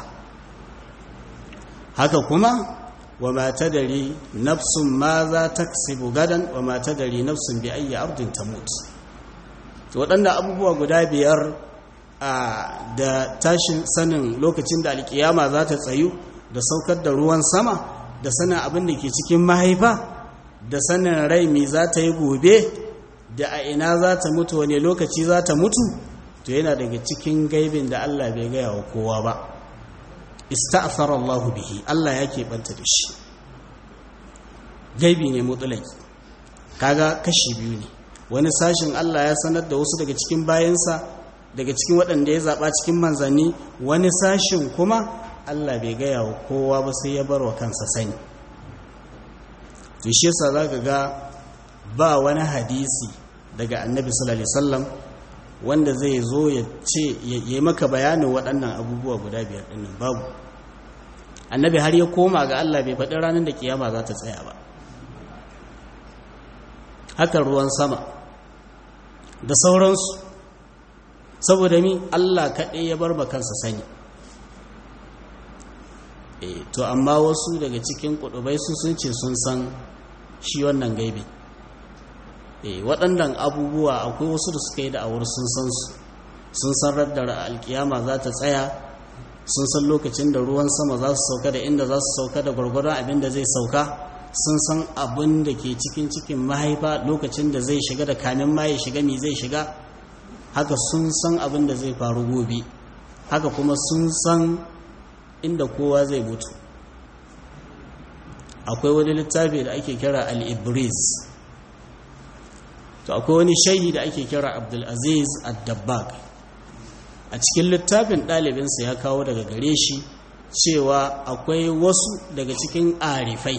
haka kuma wa ma tadari nafsun ma za taksibu gadan wa ma tadari nafsun bi ayyi ardin tamut to waɗanda abubuwa guda biyar da tashin sanin lokacin da alkiyama za ta tsayu da saukar da ruwan sama da sanin abin da ke cikin mahaifa da sanin rai mai za ta yi gobe da a ina za ta mutu wane lokaci za ta mutu to yana daga cikin gaibin da Allah bai gaya wa kowa ba ista'athara Allah bihi Allah ya keɓanta da shi gaibi ne mutulaki kaga kashi biyu ne wani sashin Allah ya sanar da wasu daga cikin bayansa daga cikin waɗanda ya zaɓa cikin manzanni wani sashin kuma Allah bai gaya wa kowa ba sai ya bar wa kansa sani to shi yasa zaka ga ba wani hadisi daga annabi sallallahu alaihi wasallam wanda zai zo ya ce ya yi maka bayanin waɗannan abubuwa guda biyar ɗinnan babu annabi har ya koma ga Allah bai faɗi ranar da kiyama za ta tsaya ba haka ruwan sama da sauransu saboda mi Allah kaɗai ya bar kansa sani to amma wasu daga cikin kudubai su sun ce sun san shi wannan gaibi waɗannan abubuwa akwai wasu da suka yi da awar sun san su sun san raddar alkiyama za ta tsaya sun san lokacin da ruwan sama za su sauka da inda za su sauka da gwargwadon abin da zai sauka sun san abin da ke cikin cikin mahaifa lokacin da zai shiga da kamin ma ya shiga mi zai shiga haka sun san abin da zai faru gobe haka kuma sun san inda kowa zai mutu akwai wani littafi da ake kira al-ibris to akwai wani shayi da ake kira abdulaziz ad-dabbag a cikin littafin ɗalibinsa ya kawo daga gare shi cewa akwai wasu daga cikin arifai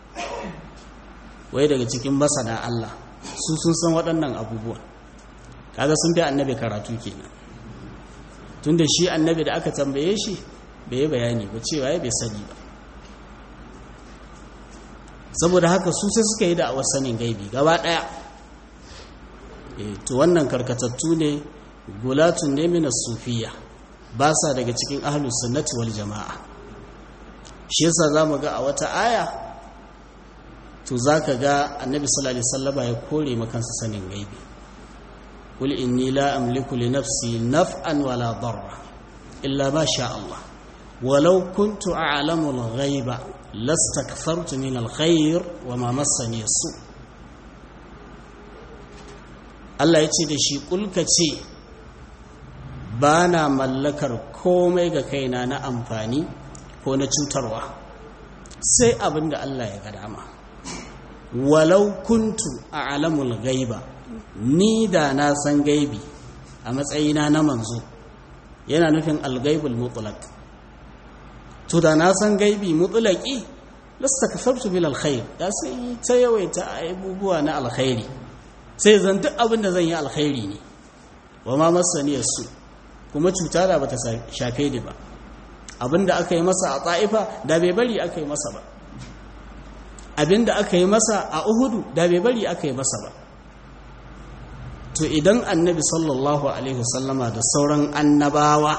wai daga cikin masana Allah su sun san waɗannan abubuwa kaga sun fi annabi karatu kenan tunda shi annabi da aka tambaye shi bai bayani ba cewa ya bai sani ba saboda haka su sai suka yi da awar sanin gaibi gaba ɗaya to wannan karkatattu ne gulatun ne mina sufiya ba sa daga cikin ahlus sunnati wal jama'a shi yasa zamu ga a wata aya to zaka ga annabi sallallahu alaihi wasallama ya kore makansa sanin gaibi qul inni la amliku li nafsi naf'an wala darra illa ma sha Allah walau kuntu a'lamu al-ghaiba lastakthartu min al-khair wa ma massani as-su Allah ya ce da shi kulka ce ba na mallakar komai ga kaina na amfani ko na cutarwa sai abin da Allah ya ga dama walau kuntu a alamul gaiba ni da na san gaibi a matsayina na manzo yana nufin algaibul mutlaq to da na san gaibi mutlaqi lasta kafartu bil alkhair da sai ta yawaita abubuwa na alkhairi sai zan duk abin da zan yi alkhairi ne wa ma masaniyar su kuma cuta da bata shafe ni ba abin da aka yi masa a ta'ifa da bai bari aka yi masa ba abin da aka yi masa a uhudu da bai bari aka yi masa ba to idan annabi sallallahu alaihi wasallama da sauran annabawa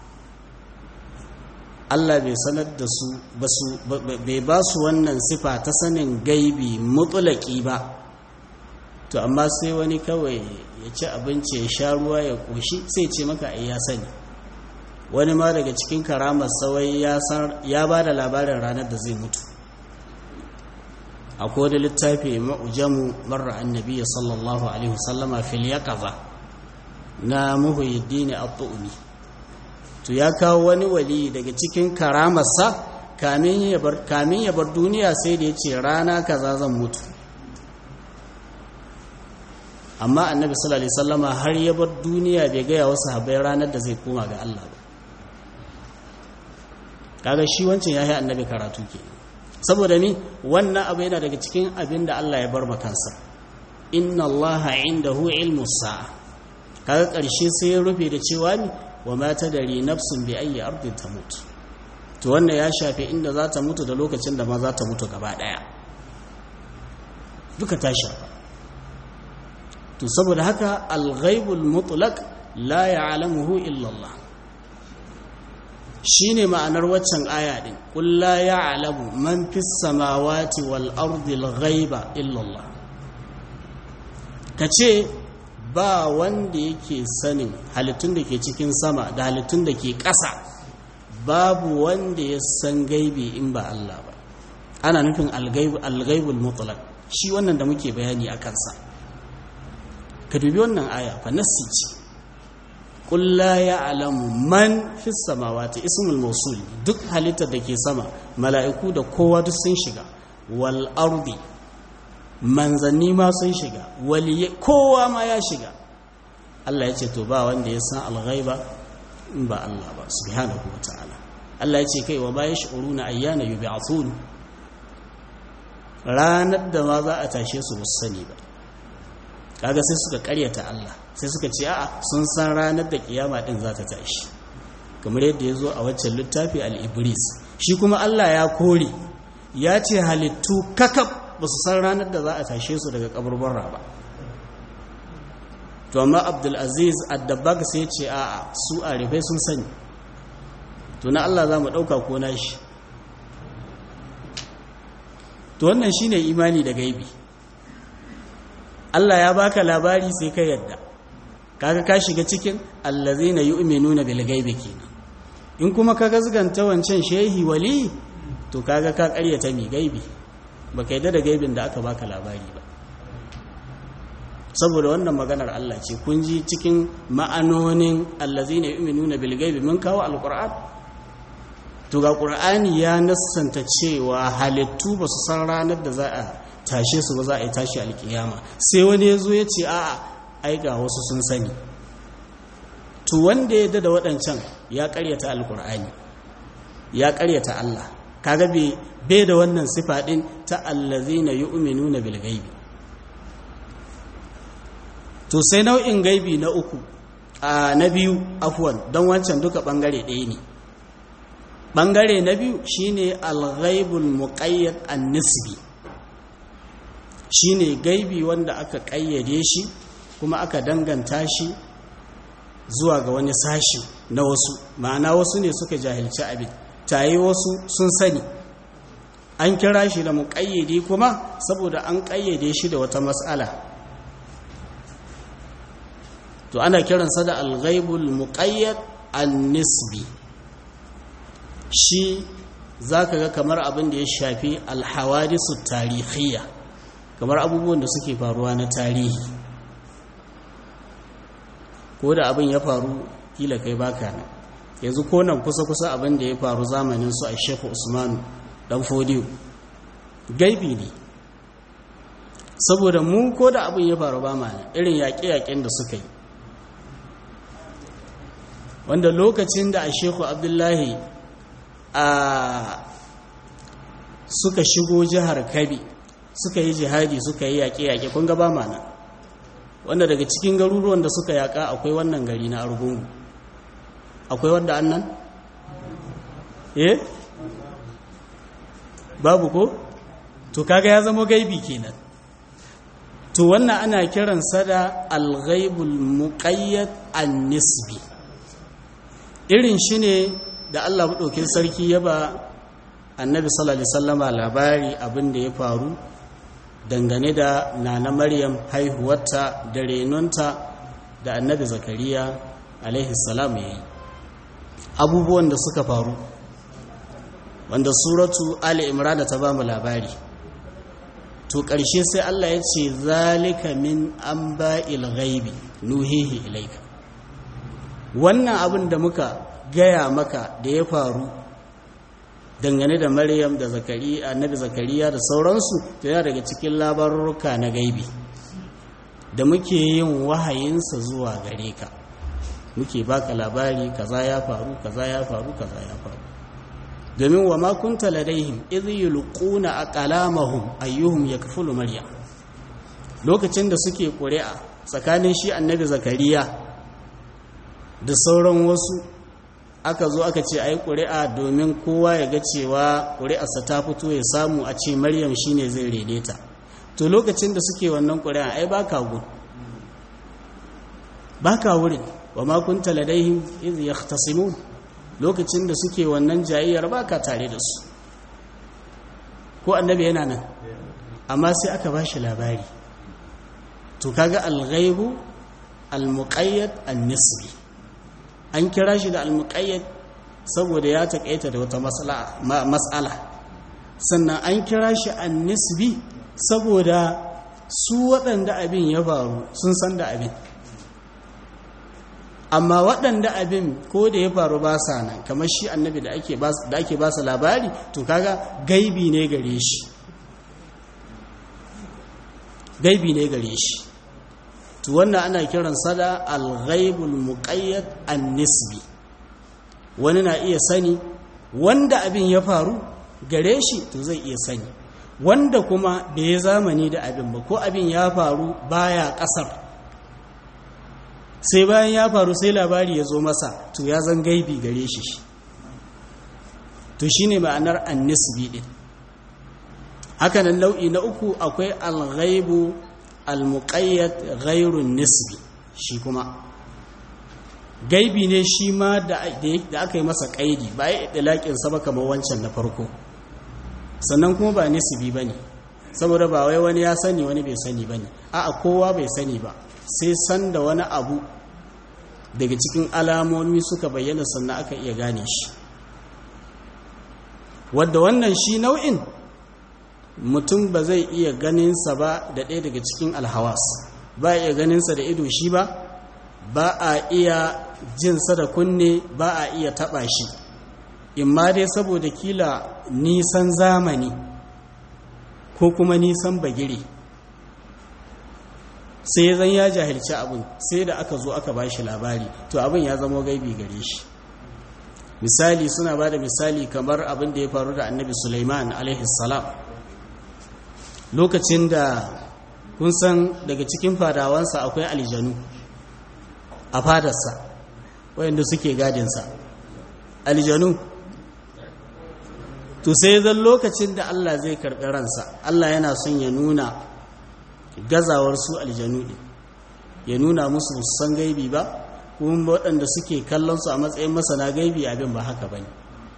Allah bai sanar da su bai ba su wannan sifa ta sanin gaibi mutulaki ba to amma sai wani kawai ya ci abinci ya sha ruwa ya ƙoshi sai ce maka ai ya sani wani ma daga cikin karamar sawai ya ba da labarin ranar da zai mutu akwai wani littafi ma'ujamu marar annabi sallallahu alaihi wasallama fil yaqaza na muhyiddin at-tu'mi to ya kawo wani wali daga cikin karamarsa kamin ya bar kamin ya bar duniya sai da yace rana kaza zan mutu amma annabi sallallahu alaihi wasallama har ya bar duniya bai ga wasu sahabbai ranar da zai koma ga Allah ba kaga shi wancan yayi annabi karatu ke saboda ni wannan abu yana daga cikin abin da Allah ya bar makansa inna allaha indahu ilmu sa'a kaga karshe sai ya rufe da cewa ni wa ma tadari nafsun bi ayyi ardin tamut to wannan ya shafe inda za ta mutu da lokacin da ma za ta mutu gaba daya duka ta shafa to saboda haka al-ghaibul mutlaq la ya'lamuhu illa Allah shine ma'anar waccan aya din qul la ya'lamu man fis samawati wal ardi al ghaiba illa Allah kace ba wanda yake sanin halittun da ke cikin sama da halittun da ke ƙasa babu wanda ya san gaibi in ba Allah ba ana nufin algaibul mutlaq shi wannan da muke bayani a kansa ka dubi wannan aya fa nassi ce qul la ya'lamu man fis samawati ismul mawsul duk halittar da ke sama mala'iku da kowa duk sun shiga wal ardi manzanni ma sun shiga waliye kowa ma ya shiga Allah ya ce to ba wanda ya san alghaiba in ba Allah ba subhanahu wataala Allah ya ce kai wa ba yash'uruna ayyana yub'athun ranar da ma za a tashe su musu sani ba kaga sai suka karyata Allah sai suka ce a'a sun san ranar da kiyama din za ta tashi kamar yadda ya zo a waccan littafi al-ibris shi kuma Allah ya kore ya ce halittu kakab ba su san ranar da za a tashe su daga kaburbarra ba to amma abdulaziz addabag sai ce a'a su a rufe sun sani to na Allah za mu ɗauka ko na shi to wannan shine imani da gaibi Allah ya baka labari sai ka yadda kaga ka shiga cikin allazina yu'minuna bil gaibi kenan in kuma ka gazganta wancan shehi wali to kaga ka ƙaryata mai gaibi baka yadda da gaibin da aka baka labari ba saboda wannan maganar Allah ce kun ji cikin ma'anonin allazina yu'minuna bil gaibi mun kawo alquran to ga qur'ani ya nassanta cewa halittu ba su san ranar da za a tashe su ba za a yi tashi alkiyama sai wani ya zo ya ce a'a ai ga wasu sun sani to wanda ya da waɗancan ya ƙaryata alqur'ani ya ƙaryata Allah kaga bai da wannan sifa din ta allazina yu'minuna bil gaibi to sai nau'in gaibi na uku a na biyu afwan don wancan duka bangare ɗaya ne bangare na biyu shine al-ghaibul muqayyad an-nisbi shine gaibi wanda aka kayyade shi kuma aka danganta shi zuwa ga wani sashi na wasu ma'ana wasu ne suka jahilci abin tayi wasu sun sani an kira shi da muƙayyade kuma saboda an ƙayyade shi da wata matsala to ana kiransa da alghaibul muqayyad an-nisbi shi zaka ga kamar abin da ya shafi alhawadisu tarihiyya kamar abubuwan da suke faruwa na tarihi ko da abin ya faru kila kai baka nan yanzu ko nan kusa-kusa abin da ya faru zamanin su a shekhu usmanu dan fodiyo gaibi ne saboda mu ko da abin ya faru ba mana irin yaƙe-yaƙen da suka yi wanda lokacin da a shekhu abdullahi a suka shigo jihar kabi suka yi jihadi suka yi yaƙe-yaƙe kun gaba mana wanda daga cikin garuruwan da suka yaƙa akwai wannan gari na argungu akwai wanda annan? eh? babu ko? to kaga ya zama gaibi kenan to wannan ana kiransa da alghaibul muqayyad an-nisbi irin shi ne da Allah maɗaukin sarki ya ba annabi sallallahu alaihi wasallama labari abin da ya faru dangane da nana maryam haihuwarta da renonta da annabi zakariya alaihi salam ya yi abubuwan da suka faru wanda suratu ali imran ta ba mu labari to ƙarshe sai Allah ya ce zalika min anba'il ghaibi nuhihi ilaika wannan abin da muka gaya maka da ya faru dangane da maryam da zakariya annabi zakariya da sauransu to yana daga cikin labarurruka na gaibi da muke yin wahayinsa zuwa gare ka muke baka labari kaza ya faru kaza ya faru kaza ya faru domin wa ma kunta ladaihim idh yulquna aqlamahum ayyuhum yakfulu maryam lokacin da suke ƙuri'a tsakanin shi annabi zakariya da sauran wasu aka zo aka ce ai ƙuri'a domin kowa ya ga cewa ƙuri'arsa ta fito ya samu a ce maryam shine zai rene ta to lokacin da suke wannan ƙuri'a ai baka gun baka wurin wa ma kunta ladaihim idh yahtasimun lokacin da suke wannan jayayyar baka tare da su ko annabi yana nan amma sai aka bashi labari to kaga al-ghaibu al-muqayyad an-nisbi an kira shi da al-muqayyad saboda ya taƙaita da wata matsala sannan an kira shi an-nisbi saboda su waɗanda abin ya faru sun san da abin amma waɗanda abin ko da ya faru ba sa nan kamar shi annabi da ake ba su labari to kaga gaibi ne gare shi gaibi ne gare shi to wannan ana kiran sada al-ghaibul muqayyad an-nisbi wani na iya sani wanda abin ya faru gare shi to zai iya sani wanda kuma bai zamani da abin ba ko abin ya faru baya kasar sai bayan ya faru sai labari ya zo masa to ya zan gaibi gare shi to shine ma'anar an-nisbi din hakanan nau'i na uku akwai al-ghaibu al-muqayyad ghairun nisbi shi kuma gaibi ne shi ma da aka yi masa kaidi ba ya idlaƙin sa ba kamar wancan na farko sannan kuma ba nisbi bane saboda ba wai wani ya sani wani bai sani bane a'a kowa bai sani ba sai san da wani abu daga cikin alamomi suka bayyana sannan aka iya gane shi wadda wannan shi nau'in mutum ba zai iya ganinsa ba da ɗaya daga cikin alhawas ba iya ganinsa da ido shi ba ba a iya jinsa da kunne ba a iya taɓa shi imma dai saboda kila nisan zamani ko kuma nisan bagire sai zan ya jahilci abin sai da aka zo aka ba shi labari to abin ya zama gaibi gare shi misali suna ba da misali kamar abin da ya faru da annabi Sulaiman salam lokacin da kun san daga cikin fadawansa akwai aljanu a fadarsa wayanda suke gadinsa aljanu to sai zan lokacin da Allah zai karɓi ransa Allah yana son ya nuna gazawar su aljanu ɗin ya nuna musu san gaibi ba kuma waɗanda suke kallon su a matsayin masana gaibi abin ba haka ba ne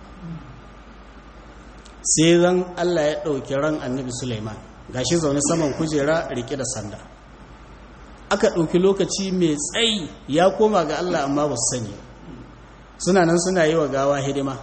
sai zan Allah ya ɗauki ran annabi Sulaiman gashi zaune saman kujera rike da sanda aka ɗauki lokaci mai tsayi ya koma ga Allah amma ba su sani suna nan suna yi wa gawa hidima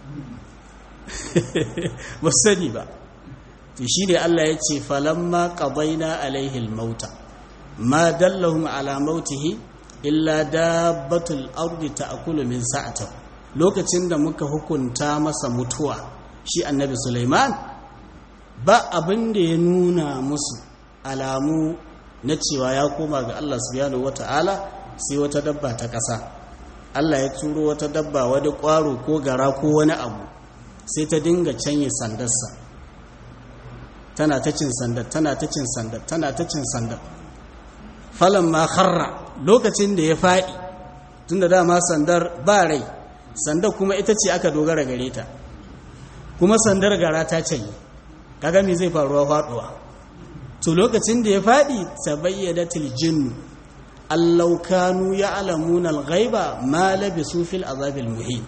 ba su sani ba to shi ne Allah ya ce falamma qadaina alaihi almauta ma dallahum ala mautihi illa dabbatul ardi ta'kulu min sa'atihi lokacin da muka hukunta masa mutuwa shi annabi Sulaiman ba abin da ya nuna musu alamu na cewa ya koma ga Allah subhanahu wata'ala sai wata dabba ta ƙasa Allah ya turo wata dabba wani ƙwaro ko gara ko wani abu sai ta dinga canye sandarsa tana ta cin sandar tana ta cin sandar tana ta cin sandar falan ma kharra lokacin da ya faɗi tunda dama sandar ba rai sandar kuma ita ce aka dogara gare ta kuma sandar gara ta canye kaga me zai faruwa faduwa to lokacin da ya faɗi tabayyadatil jinnu allau kanu ya'lamuna al-ghaiba ma labisu fil azabil muhin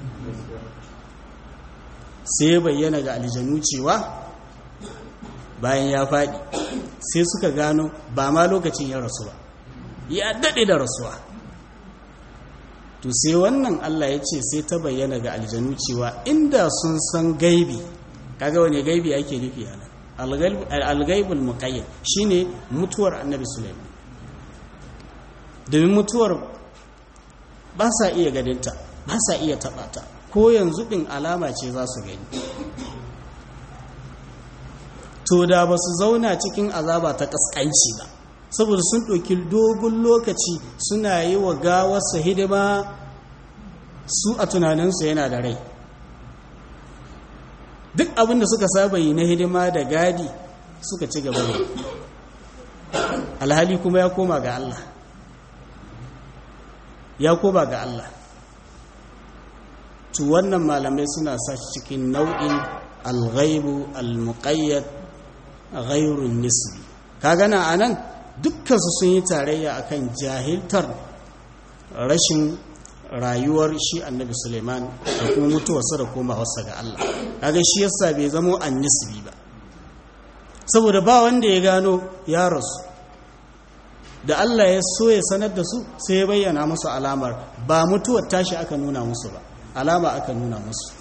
sai bayyana ga aljanu cewa bayan ya faɗi sai suka gano ba ma lokacin ya rasu ba ya daɗe da rasuwa to sai wannan Allah ya ce sai ta bayyana ga aljanu cewa inda sun san gaibi kaga wani gaibi ake nufi a nan algaibul muqayyad shine mutuwar annabi Sulaiman domin mutuwar ba sa iya ganinta ba sa iya taɓa ta ko yanzu ɗin alama ce za su gani to da ba su zauna cikin azaba ta ƙasƙanci ba saboda sun ɗauki dogon lokaci suna yi wa gawarsa hidima su a tunaninsu yana da rai duk abin da suka saba yi na hidima da gadi suka ci gaba da alhali kuma ya koma ga Allah ya koma ga Allah to wannan malamai suna sa cikin nau'in alghaibu almuqayyad ghairun nisbi kaga na anan dukkan su sun yi tarayya akan jahiltar rashin rayuwar shi annabi Suleiman da kuma mutuwarsa da komawarsa ga Allah kaga shi yasa bai zamo annisbi ba saboda ba wanda ya gano ya rasu da Allah ya so ya sanar da su sai ya bayyana musu alamar ba mutuwar tashi aka nuna musu ba alama aka nuna musu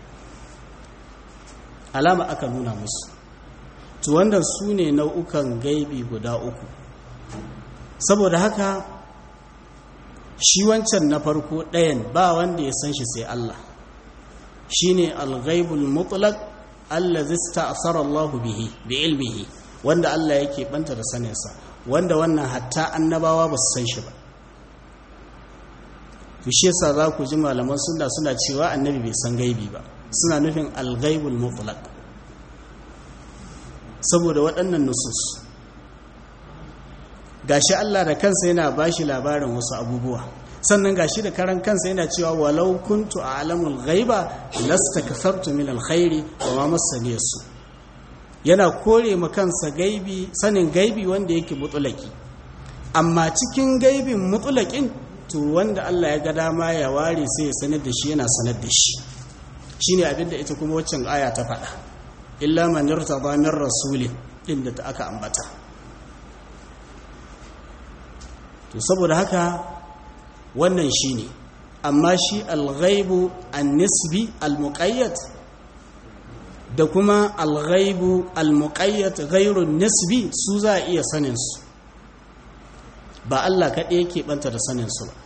alama aka nuna musu to wanda su ne nau'ukan gaibi guda uku saboda haka shi wancan na farko ɗayan ba wanda ya san shi sai Allah shi ne alghaibul mutlaq allazi sta'sara Allah bihi bi ilmihi wanda Allah yake banta da saninsa wanda wannan hatta annabawa ba su san shi ba to shi yasa za ku ji malaman sunna suna cewa annabi bai san gaibi ba suna nufin alghaibul mutlaq saboda waɗannan nusus gashi Allah da kansa yana bashi labarin wasu abubuwa sannan gashi da karan kansa yana cewa walau kuntu a'lamul ghaiba lastakfartu min alkhairi wa ma massani su yana kore ma kansa gaibi sanin gaibi wanda yake mutulaki amma cikin gaibin mutulakin to wanda Allah ya ga dama ya ware sai ya sanar da shi yana sanar da shi shine abinda ita kuma waccan aya ta faɗa illa man yartada min rasulin din da aka ambata to saboda haka wannan shine amma shi al-ghaibu an-nisbi al-muqayyad da kuma al-ghaibu al-muqayyad ghairu nisbi su za a iya sanin su ba Allah kaɗai yake ɓanta da saninsu ba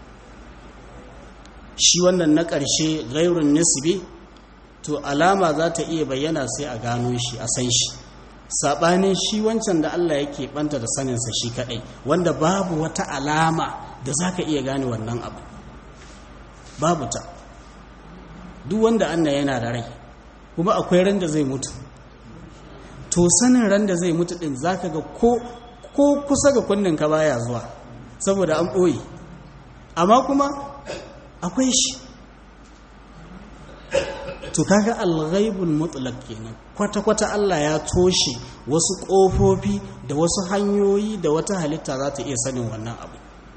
shi wannan na ƙarshe gairun nisbi to alama za ta iya bayyana sai a gano shi a san shi saɓanin shi wancan da Allah yake ɓanta da saninsa shi kaɗai wanda babu wata alama da za ka iya gane wannan abu babu ta duk wanda Allah yana da rai kuma akwai ran da zai mutu to sanin ran da zai mutu ɗin za ka ga ko ko kusa ga kunninka baya zuwa saboda an ɓoye amma kuma akwai shi to kaga alghaibul mutlaq kenan kwata-kwata Allah ya toshe wasu ƙofofi da wasu hanyoyi da wata halitta za ta iya sanin wannan abu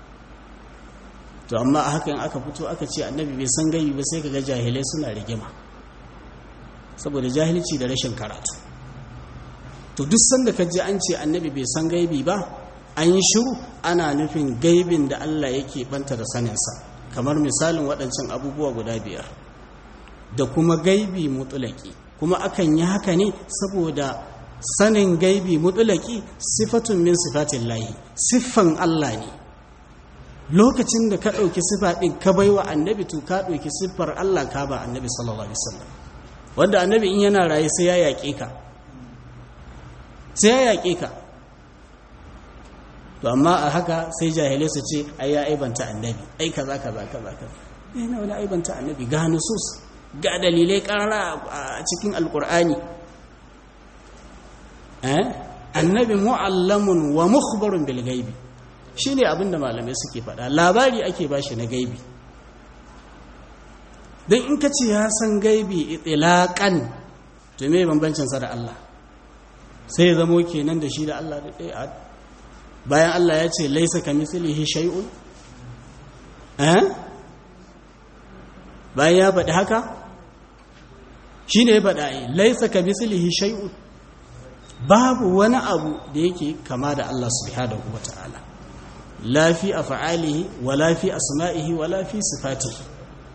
to amma a hakan aka fito aka ce annabi bai san gaibi ba sai kaga jahilai suna rigima saboda jahilci da rashin karatu to duk sanda ka ji an ce annabi bai san gaibi ba an yi shiru ana nufin gaibin da Allah yake banta da saninsa kamar misalin waɗancan abubuwa guda biyar da kuma gaibi mutulaki kuma akan yi haka ne saboda sanin gaibi mutulaki sifatun min sifatin layi siffan Allah ne lokacin da ka ɗauki siffa ɗin ka bai wa annabi to ka ɗauki siffar Allah ka ba annabi sallallahu alaihi wasallam wanda annabi in yana raye sai ya yaƙe ka sai ya yaƙe ka to amma a haka sai jahilai su ce ai ya aibanta annabi ai kaza kaza kaza kaza eh na wani aibanta annabi ga nusus ga dalilai karara a cikin alkur'ani eh annabi mu'allamun wa mukhbarun bil ghaibi shine abinda malamai suke faɗa labari ake bashi na gaibi dan in ka ce ya san gaibi itlaqan to me bambancin sa da Allah sai ya zamo kenan da shi da Allah da ɗaya bayan Allah ya ce laisa ka mislihi shay'un eh bayan ya faɗi haka shi ne ya faɗa yi laisa ka mislihi shay'un babu wani abu da yake kama da Allah subhanahu wa ta'ala la fi af'alihi wa la fi asma'ihi wa la fi sifatihi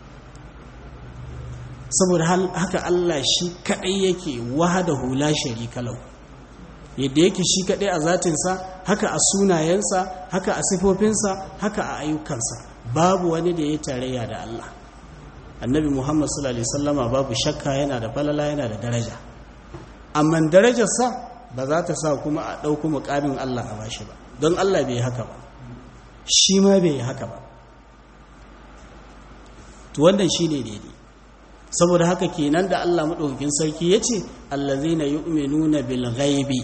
saboda haka Allah shi kadai yake wahdahu la sharika lahu yadda yake shi kadai a zatinsa haka a sunayensa haka a sifofinsa haka a ayyukansa babu wani da ya tarayya da Allah annabi Muhammad sallallahu alaihi wasallama babu shakka yana da falala yana da daraja amma darajarsa ba za ta sa kuma a ɗauko muƙamin Allah a bashi ba don Allah bai haka ba shi ma bai haka ba to wannan shi ne daidai saboda haka kenan da Allah maɗaukakin sarki ya ce allazina yu'minuna bil ghaibi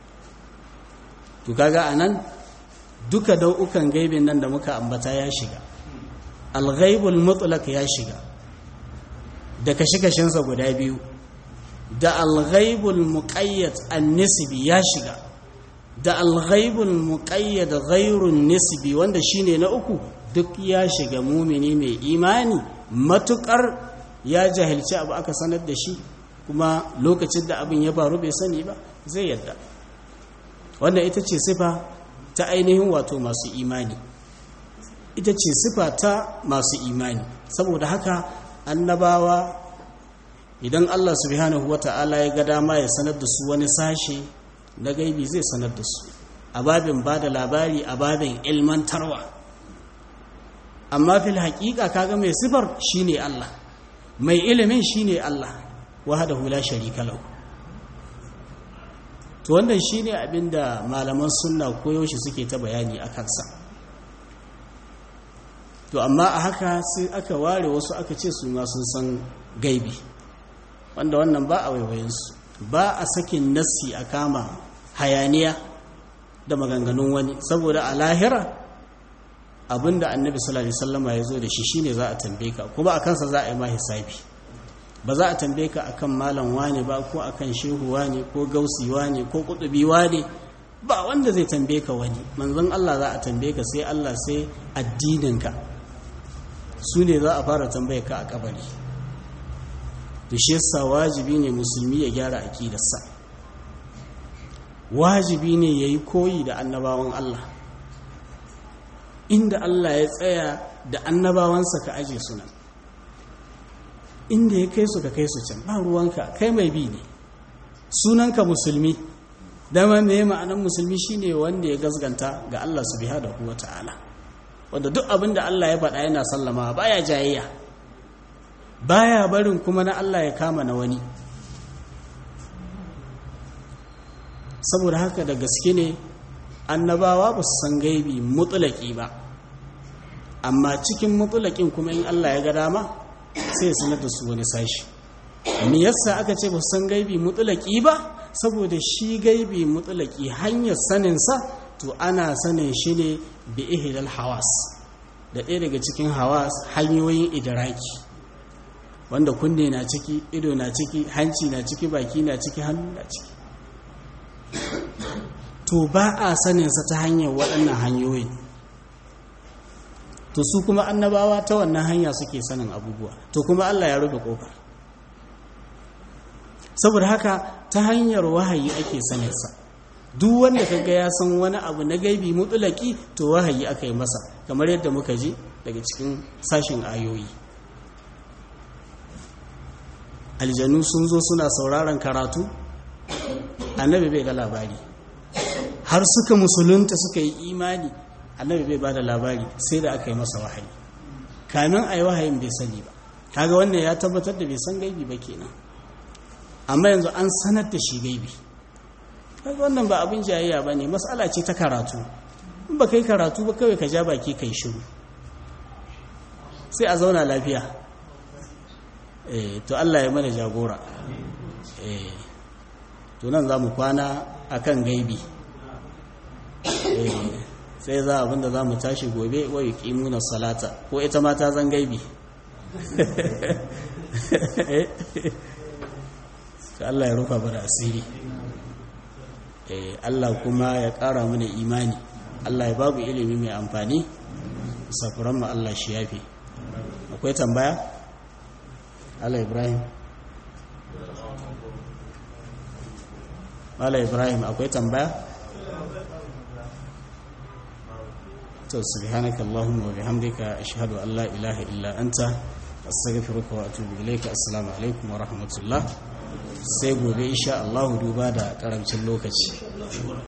to kaga anan duka dau'ukan gaibin nan da muka ambata ya shiga al ghaibul mutlaq ya shiga da kashe-kashensa guda biyu da al ghaibul muqayyad an nisbi ya shiga da al ghaibul muqayyad ghairun nisbi wanda shine na uku duk ya shiga mumini mai imani matukar ya jahilci abu aka sanar da shi kuma lokacin da abin ya faru bai sani ba zai yadda wannan ita ce sifa ta ainihin wato masu imani ita ce sifa ta masu imani saboda haka annabawa idan Allah subhanahu wata'ala ya ga dama ya sanar da su wani sashe na gaibi zai sanar da su a babin ba da labari a babin ilmantarwa amma fil haƙiƙa kaga mai sifar shine Allah mai ilimin shine Allah wahdahu la sharika lahu to wannan shine abinda malaman sunna koyaushe suke ta bayani a kansa to amma a haka sai aka ware wasu aka ce su ma sun san gaibi wanda wannan ba a waiwayinsu ba a sakin nassi a kama hayaniya da maganganun wani saboda a lahira abinda annabi sallallahu alaihi wasallama ya zo da shi shine za a tambaye ka kuma a kansa za a yi ma hisabi ba za a tambaye ka akan malam wane ba ko akan shehu wane ko gausi wane ko kutubi wane ba wanda zai tambaye ka wani manzon Allah za a tambaye ka sai Allah sai addininka su ne za a fara tambaye ka a kabari da shi yasa wajibi ne musulmi ya gyara aqidarsa wajibi ne yayi koyi da annabawan Allah inda Allah ya tsaya da annabawansa ka aje su nan inda ya kai su ka kai su can ba ruwanka kai mai bi ne sunanka musulmi dama me ma'anan musulmi shine wanda ya gasganta ga Allah subhanahu wata'ala wanda duk abin da Allah ya faɗa yana sallama baya jayayya baya barin kuma na Allah ya kama na wani saboda haka da gaske ne annabawa ba su san gaibi mutulaki ba amma cikin mutulakin kuma in Allah ya ga dama sai sanar da su wani sashi me yasa aka ce ba su san gaibi mutulaki ba saboda shi gaibi mutulaki hanyar saninsa to ana sanin shi ne bi ihlal hawas da ɗaya daga cikin hawas hanyoyin idraki wanda kunne na ciki ido na ciki hanci na ciki baki na ciki hannu na ciki to ba a saninsa ta hanyar waɗannan hanyoyi to su kuma annabawa ta wannan hanya suke sanin abubuwa to kuma Allah ya rufe ƙofar saboda haka ta hanyar wahayi ake saninsa duk wanda kaga ya san wani abu na gaibi mutulaki to wahayi aka yi masa kamar yadda muka ji daga cikin sashin ayoyi aljanu sun zo suna sauraron karatu annabi bai ga labari har suka musulunta suka yi imani annabi bai ba da labari sai da aka yi masa wahayi kamin a yi wahayin bai sani ba kaga wannan ya tabbatar da bai san gaibi ba kenan amma yanzu an sanar da shi gaibi kaga wannan ba abin jayayya ba ne matsala ce ta karatu in ba kai karatu ba kawai ka ja baki kai shiru sai a zauna lafiya to Allah ya mana jagora to nan za mu kwana akan gaibi sai za abinda za mu tashi gobe wa yi ƙimunan salata ko ita mata zan gaibi Allah ya rufa bada asiri Allah kuma ya ƙara mana imani Allah ya babu ilimi mai amfani safuran ma Allah shi yafi akwai tambaya? Allah Ibrahim Allah Ibrahim akwai tambaya? to subhanaka allahumma wa bihamdika ashhadu an la ilaha illa anta astaghfiruka wa atubu ilayka assalamu alaikum wa rahmatullah sai gobe insha Allah duba da karancin lokaci